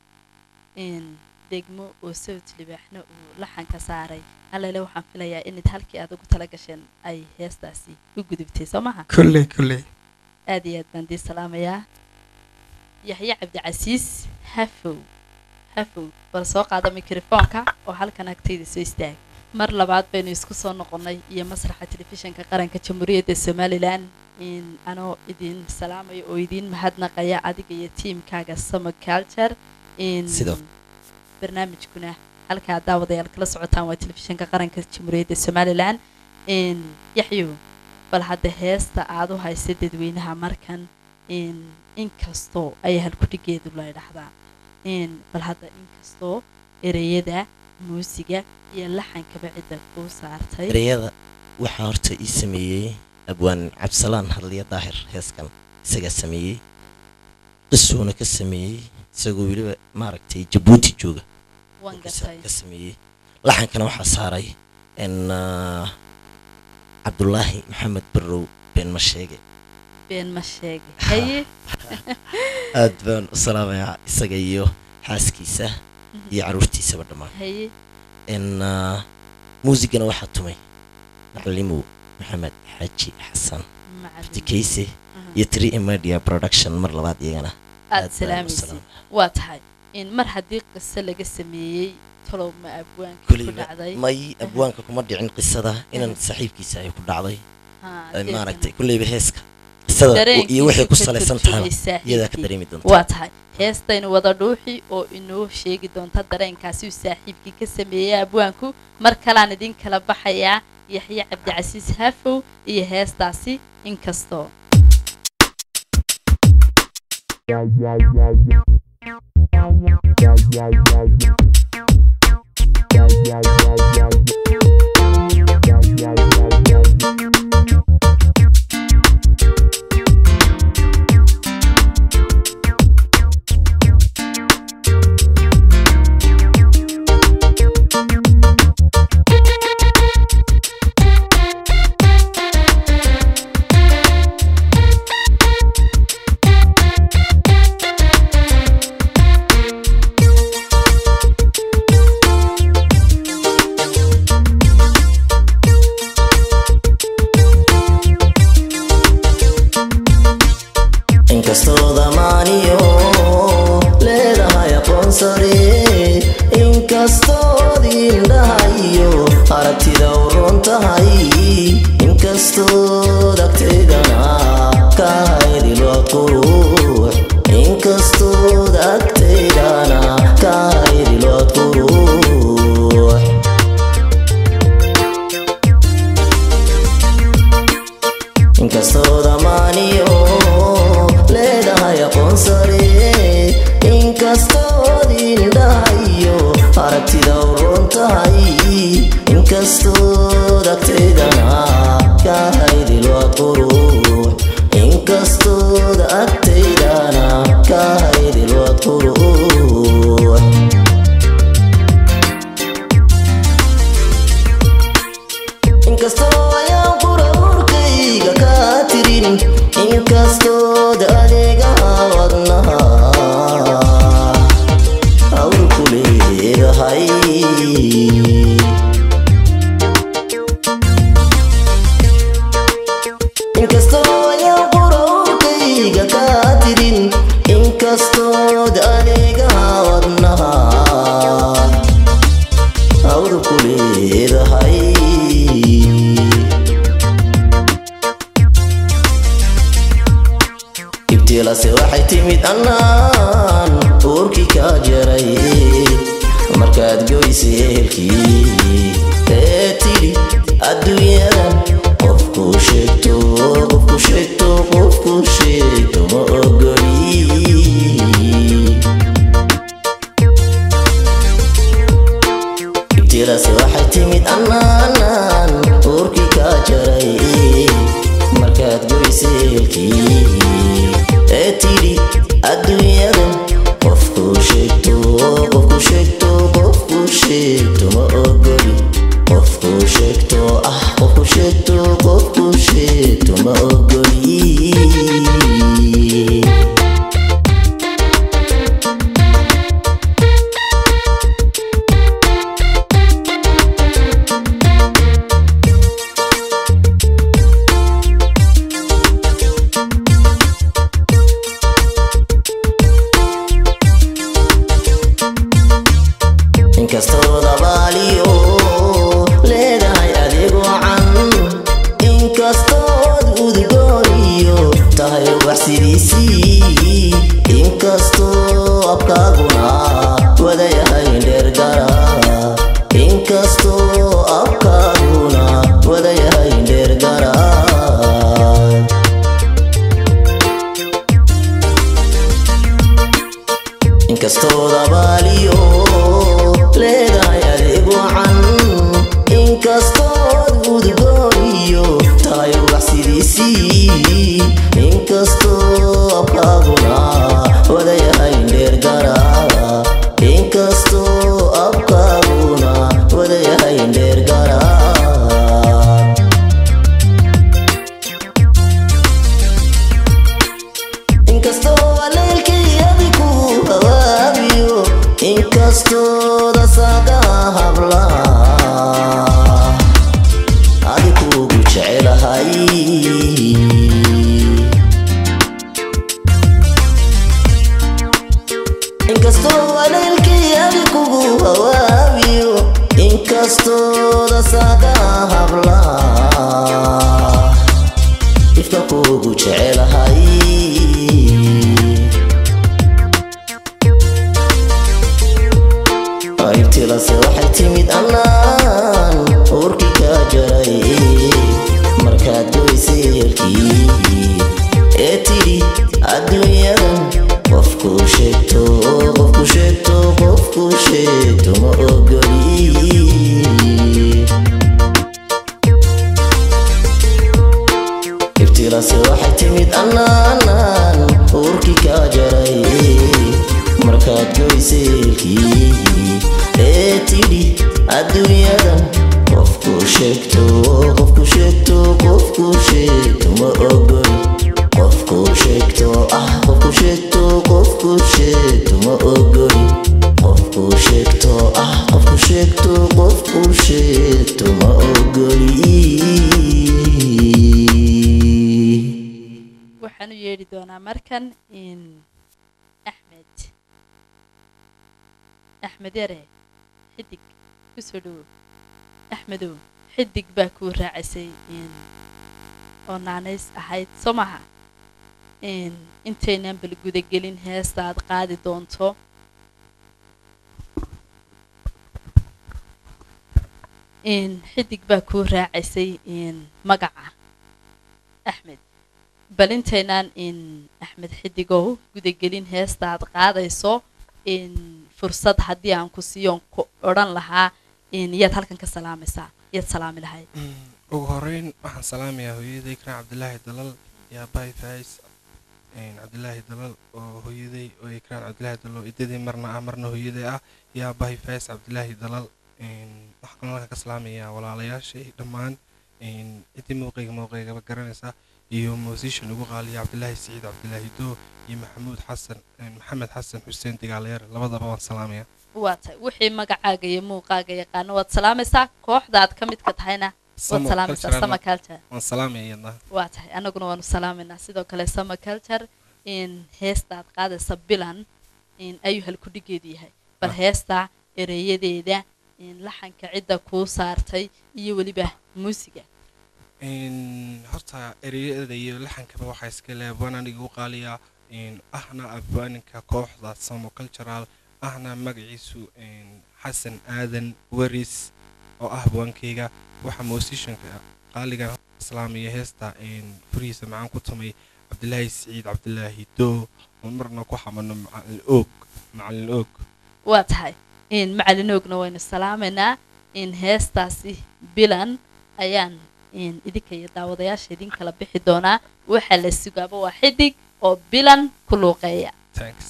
in degmo oo sawt libaaxna uu laxanka saaray allele waxaan filayaa inad halkii aad ugu tala gasheen ay heestaasi u gudubtay soo maha kulley kulley aad iyo aad baan dii salaamayaa yaxye cabdicasiis hafow hafow bal soo qaada mikrofoonka oo halkan agtayda soo istaag mar labaad baynu isku soo noqonnay iyo masraxa telefishinka qaranka jamhuuriyadda somalilan in anoo idin salaamayo oo idiin mahadnaqaya adiga iyo tiimkaaga summer culture in Sidoo. barnaamijkuna halkaa daawadayaal kala socotaan waa telefishinka qaranka jamhuuriyadda somalilan in yaxyo bal hadda heesta aad u haysa dadweynaha markan in inkastoo ay halkudhigeedu la idhahdaa in bal hadda inkastoo ereyada muusiga iyo laxankaba cidda kuu saartay ereyada waxaa horta ii sameeyey abwaan cabdisalaan hadliya daahir heeskan isagaa sameeyey qisuuna ka sameeyey isagoo weliba maaragtay jabuuti jooga waan ka gartay ka sameeyey laxankana waxaa saaray n cabdulaahi maxamed barrow been ma sheege been ma sheegay haye aad baan u salaamayaa isaga iyo xaaskiisa iyo caruurtiisaba dhammaan haye n muusigana waxaa tumay macalimow maxamed xaaji xasan tikeyse iyo three media production mar labaad iyagana aad baan u salaamaysid salaamaya. waa tahay in mar haddii qiso laga sameeyey talow ma abwaanka ku kuliba dhacday may abwaanka kuma dhicin qisada inan saaxiibkiisa ay ku dhacday Haa, Ay dee maaragtay kulleyba heeska qisada iyo waxay ku dareenkiisu ka salaysan tahay turjumaysaa iyadaa ka xiigii. dareemi doonta waa tahay heestaynu wada dhuuxi oo inoo sheegi doonta dareenkaasi uu saaxiibkii ka sameeyey abwaanku mar kalaan idin kala baxayaa yaxye cabdicasiis hafow iyo heestaasi inkastoo inkastoo damaaniyo leedahay aqoon sare inkastood indhahayo aragtida u run tahay inkastood agteydana ka haydilo qurux inkastood agteydana ka haydilo qurux inkastoo damaaniyo leedahay aqoon sare inkastood indhahayo aragtida u run tahay inkastood agteydana ka haydilo qurux inkastood agteydana ka haydilo qurux inkastoo ayaan quraurkayga kaa tirin inkastood adeegaha wadnaha awr ku leedahay inkastoo ayaan quraurkayga kaa tirin inkastood adeegaha wadnaha awr ku leedahay ibtilase waxay timid annaan uurkii kaa jaray markaad goysay ehelkii ee tidhi adduunyadan qofku sheegto qofku sheegto qofku sheegto ma ogoli ibtilase waxay timid annaan uurkii kaa jaray markaad goysay ehelkii ee tidhi adduunyadan qofku sheegto qofku sheegto qofku sheegto ma ogoli qofku sheegto ah qofku sheegto qofku sheegto ma ogoli inkastood abaaliyo leedahay adeeg wacan inkastood udgooniyo tahay wax sidiisii inkastoo abkaaguna wadayahay dheergara inkastoo abkaaguna wadayahay dheergara inkastood abaaliyo leedahay adeeg wacan inkastood udgooniyo tahay wax sidiisii inkastoo abkaaguna wadayahay dheergara inkastoo abkaaguna wadayahay dheergara inkastoo aleelkii adigu hawaabiyo inkastooda saga habla adikugu jecelahay inkastoo aleelkii adikugu hawaabiyo inkastooda saga habla ifka kugu jecelahay qaybtilase waxay timid annaan uurkii ka jaray markaad goysay helkii ee tidhi adduunyadan qofku sheegto qofku sheegto qofku sheegto ma ogoli ibtilase waxay timid annaanan uurkii ka jaray markaad goyseelkii ee tidhi adduunyadan qofku sheegto qofku sheegto qofku sheegto ma ogoli qofku sheegto ah qofku sheegto qofku sheegto ma ogoli qofku sheegto ah qofku sheegto qofku sheegto ma ogoli waxaan u yeedhi doonaa markan in axmed axmed yare xidig ku soo dhowow axmedow xidig baa kuu raacisay in oo naanays ahayd soo maha in intaynan bal gudagelin heesta aad qaadi doonto in xidig baa kuu raacisay in magaca axmed bal intaynaan in axmed xidigow gudagelin heesta aad qaadayso in fursad haddii aan ku siiyoon ku odhan lahaa in yaad halkan ka salaamaysaa yaad salaami lahayd ugu horeyn waxaan salaamayaa hooyaday ikraan cabdilaahi dalal yaa baay faais cabdilaahi dalal oo hooyaday oo ikraan cabdilaahi dalal oo idadii marna ah marna hooyaday ah yaa baay faais cabdilaahi dalal waxaan kaloo halkan ka salaamayaa walaalayaashay dhammaan ciddii mowqeyga mowqeygaba garanaysa iyo musician ugu qaaliya cabdilaahi siciid cabdilaahi doo iyo maxamuud xasan maxamed xasan xuseen digaalayaar labadaba waan salaamaya waa tahay wixii magacaaga iyo muuqaaga yaqaano waad salaamaysaa kooxda aad ka midka tahayna waad salaamaysaa sama culture waan salaamaya iyadna waa tahay annaguna waanu salaamaynaa sidoo kale sama culture in heesta aad qaadaysa bilan in ayuu halkudhigeedu yahay bal heesta ereyadeeda in laxanka cidda kuu saartay iyo weliba muusiga horta ereyada iyo laxankaba waxaa iska le abwaan aniga u qaaliya ahna abwaaninka kooxda samo cultural ahna magaciisu xasan aadan waris oo ah abwaankeyga waxaa musicianka qaaligan islaamiya heesta furihiisa macaan ku tumay cabdilaahi siciid cabdilaahi doo oo marna ku xamano macalin oog macalin oog waa tahay in macalin oogna waynu salaamaynaa in heestaasi bilan ayaan in idinka iyo daawadayaasha idin kala bixi doonaa waxaa la sugaaba waa xidig oo bilan ku luuqeeya thanks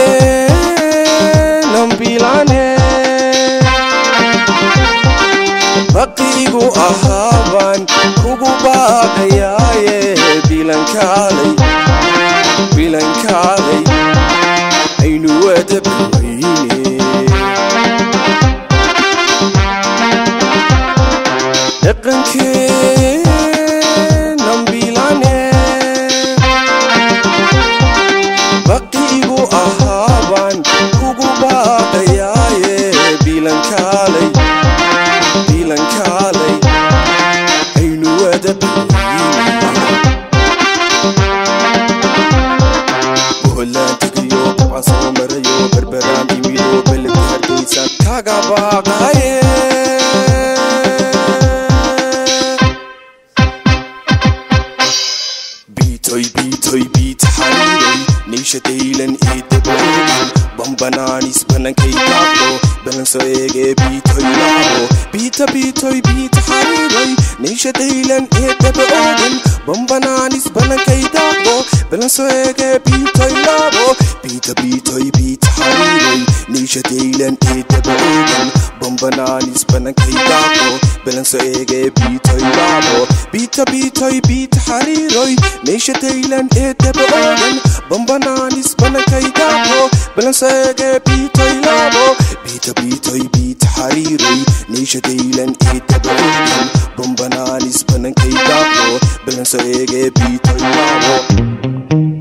dhaqankeenan bilaane baqiigu ahaaban kugu baaqayaaye bilankaalay bilankaalay aynu wada baweyne dhaqankeenan bilane baqiigu ahaaban kugu baaqayaaye bilankaalay bilankaalay aynu wada boholaan tegayo buca soo marayo berberaan imido beledka hargeysan kaga baaqaye biitoy biitoy biit xariiray niisha daylan ee dabaoogin bambanaanis banankay daaqdo balanso eegee biitoy laabo biita biitoy biit xariiray niisha daylan ee dabaoogin bambanaanis banankay daaqdo balanso eegee biitoy laabo biita biitoy biit xariiray niisha daylan ee dabaoogin bambanaanis banankay daaqdo balanso eegee biitoy laabo biita biitoy biit xariiroy niisha daylan ee dabaoogin bambanaanis banankay daaqdo balanso eegee biitoy laabo biita biitoy biit xariiroy niisha daylan ee dabaoogin bambanaanis banankay daaqdo balanso eegee biitoy laabo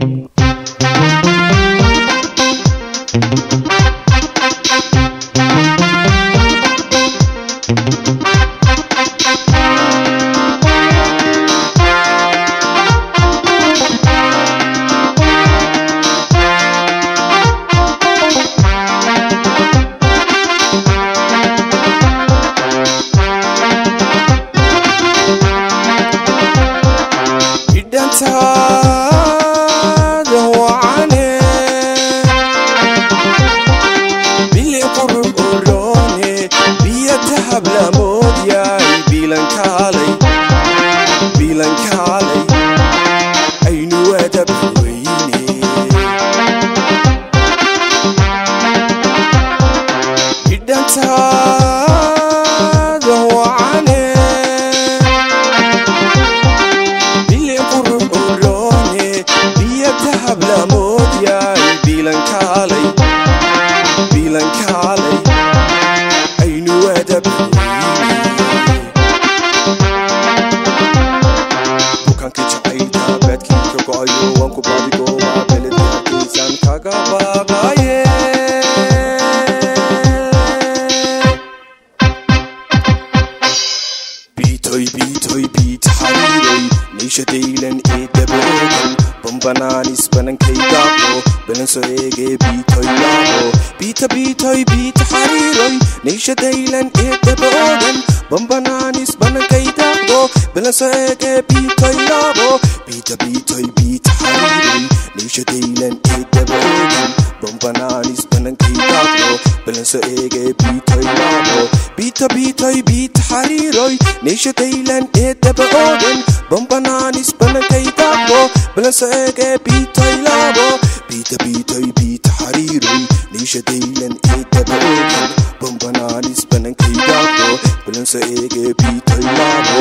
bidhantaada wacane bili qurub oloone biyo dahab lamood yaay bilankaalay bilankaalay aynu wadab weyne bidhantaada wacane bili qurub oloone biyo dahab lamood yaay bilankaalay bilankaalay aynu wadab bukaanka jacaylka baadkii ka go'ayo waan ku baadigoomaa beledka hargeysan kaga baaqaye biitoy biitoy biit xariiray niisha daylan ee daboogan bambanaanis banankay daaqo balanso eegee biitoy laabo biita biitoy biit xariiray niisha daylan ee daboogan bambanaanis banankay daaqdo balanso eegee biitoy laabo biita biitoy biit xariiray niisha daylan ee daboogan bambanaanis banankay daaqdo balanso eegee biitoy laabo biita biitoy biit xariiroy niisha daylan ee daboogan bambanaanis banankay daaqdo balanso eegee biitoy laabo biita biitoy biit xariiroy niisha daylan ee daboogan bambanaanis banankay daaqdo balanso eegee biitoy laabo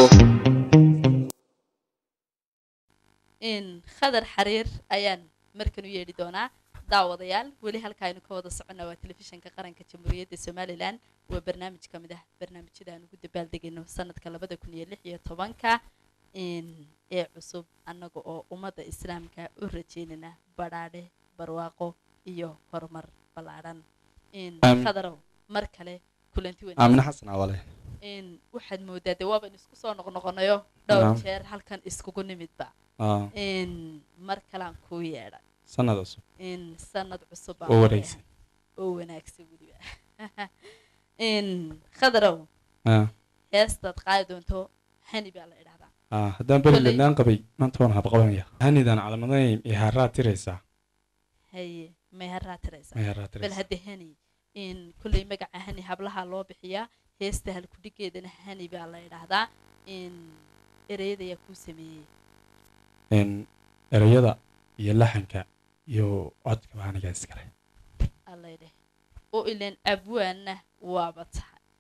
in khadar xariir ayaan markan u yeedhi doonaa daawadayaal weli halka aynu ka wada soconnaa waa telefishinka qaranka jamhuuriyadda somalilan waa barnaamij ka mid ah barnaamijyada aan ugu dabaaldegayno sanadka labada kun iyo lix iyo tobanka in ee cusub annaga oo ummadda islaamka u rajeynana badhaadhe barwaaqo iyo horumar ballaadhan in Aamin. khadarow mar kale kulanti aamine wanaagsan xasan awale in waxaad moodaa dee waaban isku soo noqnoqonayo dhowr Naam. jeer halkan iskugu nimidba Aa, in mar kalaan kuu yeedha sanad cusub in sanad cusub baan oo ku wareegsan leeyahay. oo wanaagsan weliba in khadarow Aa, heestaad qaadi doonto hani baa la idhahdaa aa, haddaan beri Koley- ladnaan qabay maanta waan habqabanaya hanidan calamadanayn iyo haraa tiraysaa haye meheraa tiraysa meheraa bal tiraysaa hadda hani in kulley magaca hani hablaha loo bixiyaa heesta halkudhigeedana hani baa la idhaahdaa in ereyada ayaa kuu sameeyey in erayada iyo laxanka iyo codka baaniga iskale allaydheh oo ilaan abwaanna waaba tahay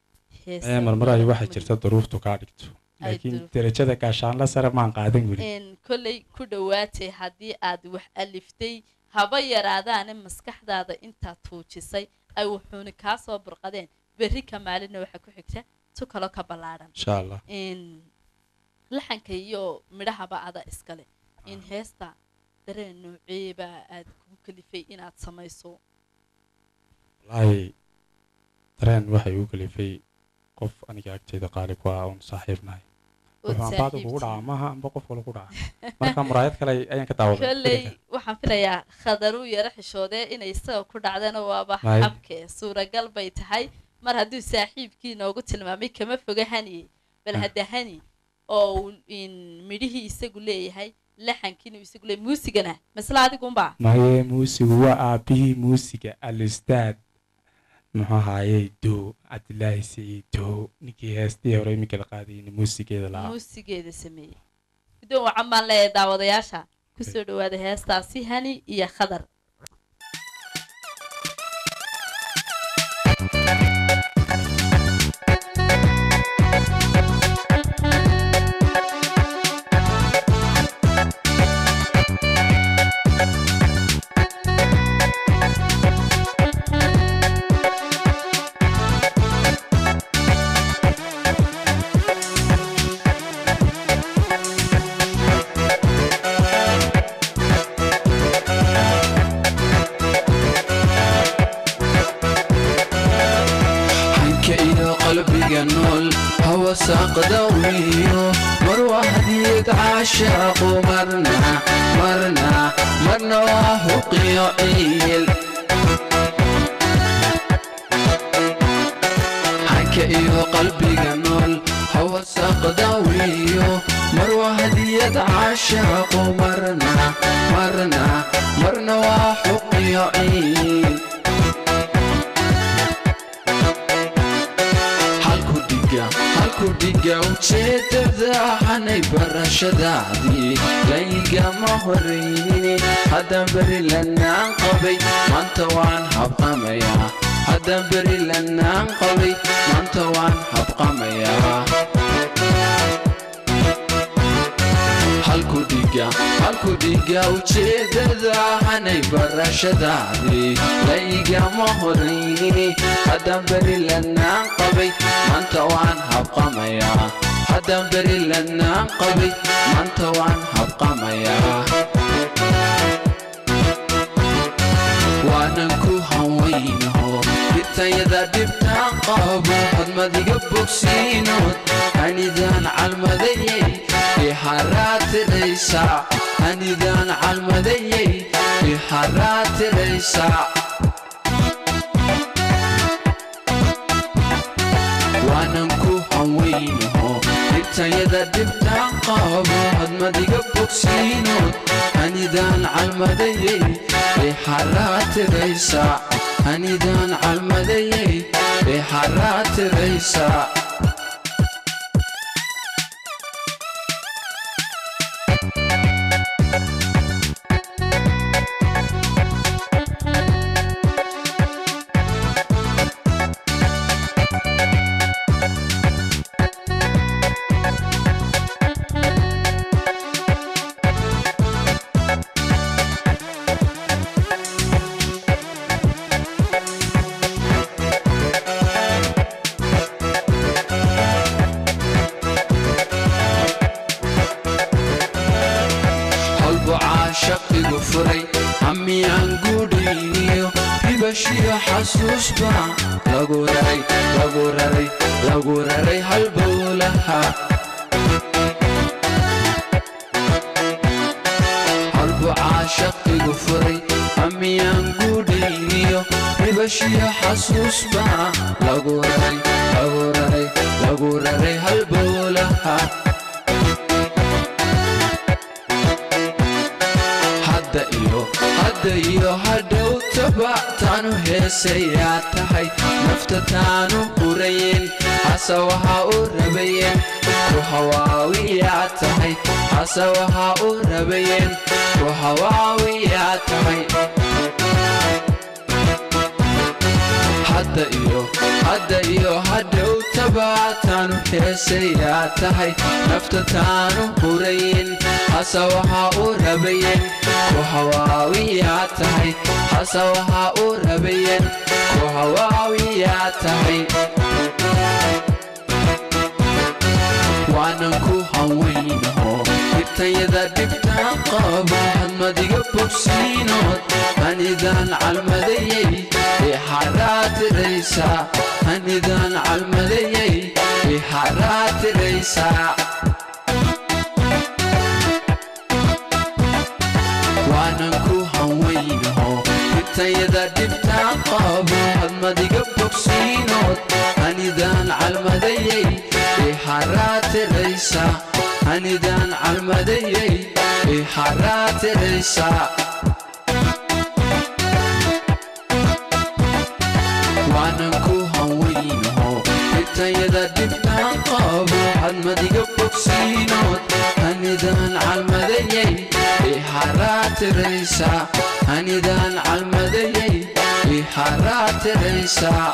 heesa ee marmar ay waxaa jirta duruuftu kaa dhigto Ay laakiin duruuf- derajada gaashaanla sare maan qaadan weli een kolley ku dhowaatay haddii aad wax aliftay haba yaraadaane maskaxdaada intaad tuujisay ay wuxuuna kaa soo burqadeen berri ka maalinna waxaa ku xigta tu kaloo ka ballaadhan insha allah in laxanka iyo midhahaba ada iskale in heesta dareen nooceeba aad kugu kalifay inaad samayso wallaahi dareen waxay igu kalifay qof aniga agteyda qaali ku ah oon saaxiib nahay Ood wuxuu ambaada kugu saaxiibtiin. dhaca maaha amba qof kale ku dhaca marka muraayad kale ayaan ka daawaday kolley waxaan filayaa khadaruu yaro xishoodee inay isaga ku dhacdana waaba May. xabke suuragal bay tahay mar hadduu saaxiibkii noogu tilmaamay kama foga haniye bal Ah. hadda hani oo uu in midhihii isagu leeyahay laxankiina uu isagu leeyahay muusigana masla adigunbaa maye muusigu waa aabihii muusiga alistaad muxuu ahaayey dow cabdilaahi siciid dow ninkii heestii hore iminka la qaadayna muusigeeda lahaa muusigeeda sameeyey guddoon wacan baan leeyahay daawadayaasha kusoo dhawaada heestaasi hani iyo khadar hanka iyo qalbiga nool hawa saaqda wiyo mar waa hadiyad caashaaqu marna marna marna waa huqiyo ciil hanka iyo qalbiga nool hawa saaqda wiyo mar waa hadiyad caashaaqu marna marna marna waa huqiyo ciil halku dhiga halku dhiga ujeedada hanay barashadaadii laygama horaynin haddaan beri lanaan qabay maanta waan habqamayaa haddaan beri lanaan qabay maanta waan habqamayaa halku dhiga halku dhiga ujeedada hanay barashadaadii laygama horaynin haddaan beri lanaan qabay maanta waan habqamayaa haddaan beri lanaan qabay maanta waan habqamayaa waanan ku hawaynaho dhibtayada dhibtaan qabo hadmadiga bogsiinood hanidaan calmadayay ixaraatiraysa hanidaan calmadayay ixaraatiraysa waanan ku hawaynaho dhibtayada dhibtaan qabo hadmadiga bogsiinood hanidaan calmadayay ixaraatiraysa hanidaan calmadayay ixaraatiraysa holbu caashaqigu furay hamiyaan gudhayniyo ribashiyo xasuusba lagu raray lagu raray lagu raray halbowlaha holbu caashaqigu furay hamiyaan gudhayniyo ribashiyo xasuusba lagu raray lagu raray lagu raray halbowlaha hadda iyo hadda iyo hadhow tabactaanu heesayaa tahay nafta taanu qurayen hase waxaa u rabayeen ku hawaawiyaa tahay hase waxaa u rabayeen ku hawaawiyaa tahay hadda iyo hadda iyo hadhowtaba taanu heesayaa tahay nafta taanu hurayn hase waxaa u rabayen ku hawaawiyaa tahay hase waxaa u rabayen ku hawaawiyaa tahay waanan ku hawaynaho dhibtayada dhibtaan qabo hadmadiga bogsiinood hanidaan calmadayay ixaraatiraysaa hanidaan calmadayay ixaraatiraysaa waanan ku hawaynaho dhibtayada dhibtaan qabo hadmadiga bogsiinood hanidaan calmadayay ixaraatiraysaa hanidaan calmadayay ixaraatiraysaa waanan ku hawaynaho dhibtayada dhibtaan qabo hadmadiga bogsiinood hanidaan calmadayay ixaraatiraysaa hanidaan calmadayay ixaraatiraysaa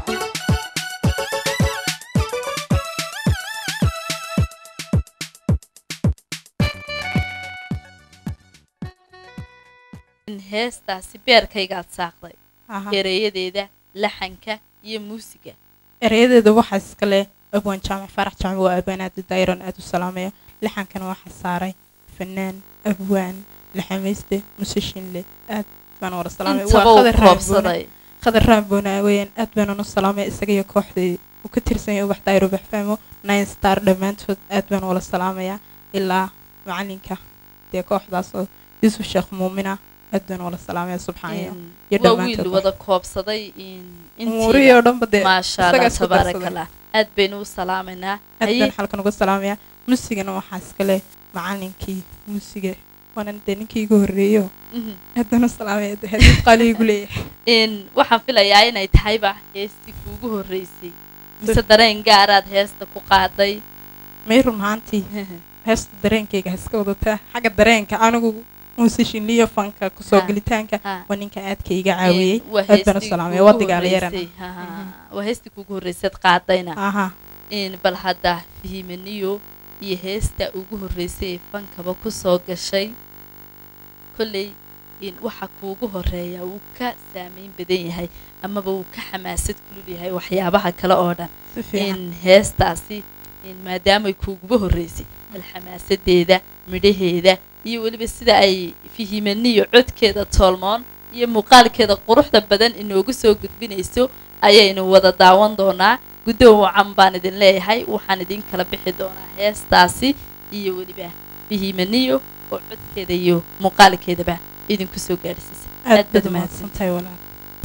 heestaasi beerkaygaad saaqday Aha. ereyadeeda laxanka iyo muusiga erayadeeda waxaa iskale abwaan jaamac farax jaamac waa abwaan aad u daayiran aad u salaameeyo lixankana waxaa saaray fanaan abwaan laxamayste musashinle aad baan wada salaamay Intaba uu koobsaday. khadar raamboona weeyaan aad baan u salaamay isaga iyo kooxdii uu ka tirsan yahay ubax daayiro baxfaamo nine star dhammaantood aad baan wala salaamayaa ilaa macalinka dee kooxdaas oo yuusuf sheekh muumina aad baan wala salaamaya subxaanya iyo waa wiil dhammaantood wada koobsaday in Umuurihii oo dhanba dee maasha isagaa allah isku tabaaraka darsaday. allah aad baynu u salaamaynaa aad Haye, baan xalkan uga salaamayaa muusigana waxaa iskale macalinkii muusiga waanan dee ninkii igu horreeyo Mhm. aad baan u salaamaya dee hadii qaali igu leeyahay in waxaan filayaa inay tahayba heestii kuugu horreysay mise dareen gaaraad heesta ku qaaday may run ahaantii heesta dareenkayga ha iska wadataa xagga dareenka anigu muusishinliyo fanka kusoo Ha, gelitaanka ha. waa ninka aadka iga caawiyey Een, waa aad baan u heestii salaamaya kuugu wadigaala yarana horreysay. Ha, ha, ha. waa heestii kuugu horreysaad qaadayna Aha. in bal hadda fihimaniyo iyo heesta ugu horreysay ee fankaba ku soo gashay kolley in waxa kuugu horeeya wuu ka saameyn badan yahay amaba wuu ka xamaasad kulul yahay waxyaabaha kale oo dhan Si fiican. in heestaasi in maadaamay kuuguba horreysay bal xamaasadeeda midhaheeda iyo weliba sida ay fihimaniyo codkeeda toolmoon iyo muuqaalkeeda quruxda badan inoogu soo gudbinayso ayaynu wada daawan doonaa guddoon wacan baan idin leeyahay waxaan idin kala bixi doonaa heestaasi iyo weliba fihimaniyo oo codkeeda iyo muuqaalkeedaba idinku soo gaadhsiisa aad baad umahadsantahay walaal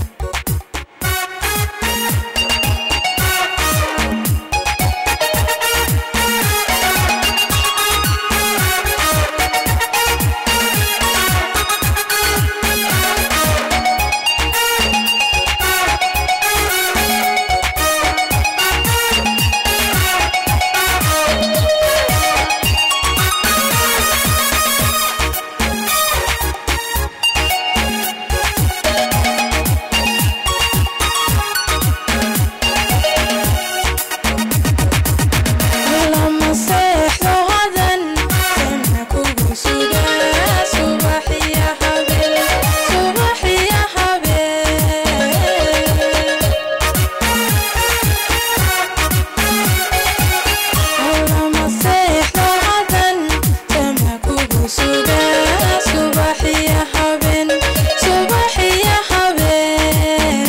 lama seexdo hadan sema kugu sugaa subaxiya habeen subaxiya habeen lama seexdo hadan sema kugu sugaa subaxiya habeen subaxiya habeen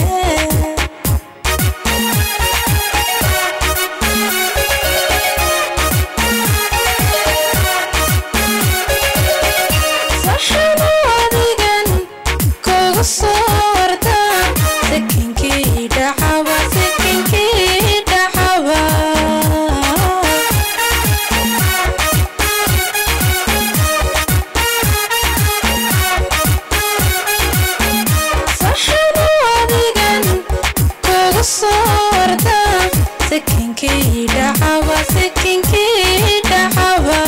saxano adigan kugu soo warda sakinkii dhacaba sakinkii dhacaba saxano adigan kugu soo warda sakinkii dhacaba sakinkii dhacaba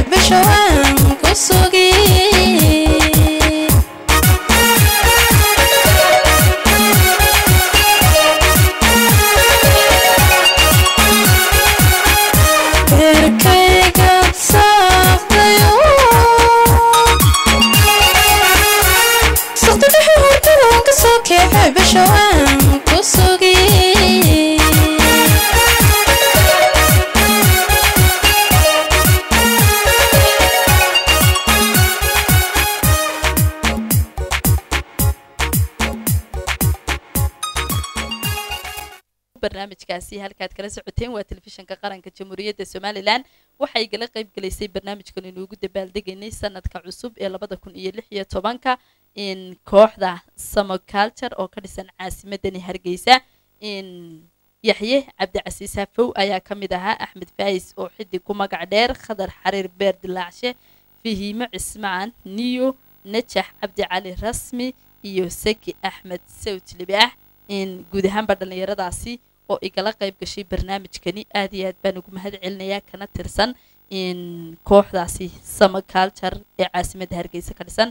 bisha waan ku sugi beerkayga saaftayo saqti dhexe hurdadaan ka soo keexay bisha waan ku sugi barnaamijkaasi halkaad kala socoteen waa telefishinka qaranka jamhuuriyadda somalilan waxay gala qayb galaysay barnaamijkan inuugu dabaaldegaynay sanadka cusub ee labada kun iyo lix iyo tobanka in kooxda samo culture oo ka dhisan caasimadani hargeysa in yaxye cabdicasiis hafow ayaa ka mid ahaa axmed faayis oo xiddig ku magac dheer khadar xariir beer dilaacshe fahiimo cismaan niyo najax cabdi cali rasmi iyo seki axmed sawt libaax in guud ahaanba dhallinyaradaasi oo igala qayb gashay barnaamijkani aad iyo aad baan ugu mahad celinayaa kana tirsan in kooxdaasi sama culture ee caasimadda hargeysa ka dhisan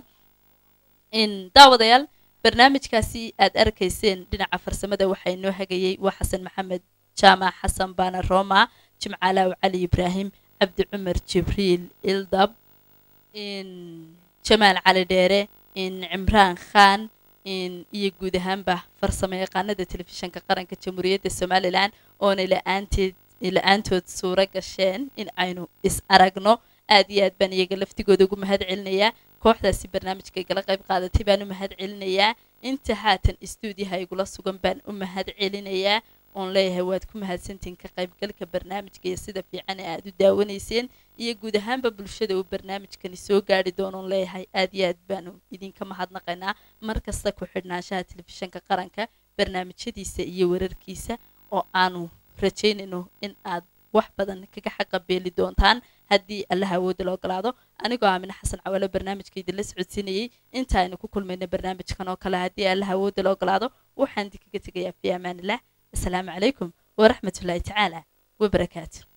in daawadayaal barnaamijkaasi aad arkayseen dhinaca farsamada waxaa inoo hagayay waa xasan maxamed jaamac xasan baana roma jimcaalaaw cali ibraahim cabdi cumar jibriil ildab in jamaal cali dheere in cimraan khaan in iyo guud ahaanba farsamo yaqaanada telefishinka qaranka jamhuuriyadda somalilan oona la-aanteed la-aantood suuro gasheen in aynu is aragno aad iyo aad baan iyaga laftigooda ugu mahad celinayaa kooxdaasi barnaamijka igala qayb qaadatay baan u mahad celinayaa inta haatan istuudiyaha igula sugan baan u mahad celinayaa oon leeyahay waad ku mahadsantihiin ka qaybgalka barnaamijka iyo sida fiican ee aad u daawanayseen iyo guud ahaanba bulshada uu barnaamijkani soo gaari doonoon leeyahay aad iyo aad baanu idinka mahadnaqaynaa mar kasta ku xidhnaanshaha telefishinka qaranka barnaamijyadiisa iyo wararkiisa oo aanu rajaynayno in aad wax badan kaga xaqa beeli doontaan haddii allaha awoodda la ogolaado anigoo aamine xasan cawalo barnaamijka idinla socodsiinayay inta aynu ku kulmayna barnaamijkan oo kale haddii allaha awoodda la ogolaado waxaan idinkaga tegayaa fi amaanilah asalaamu calaykum waraxmatullaahi tacaala wabarakaatu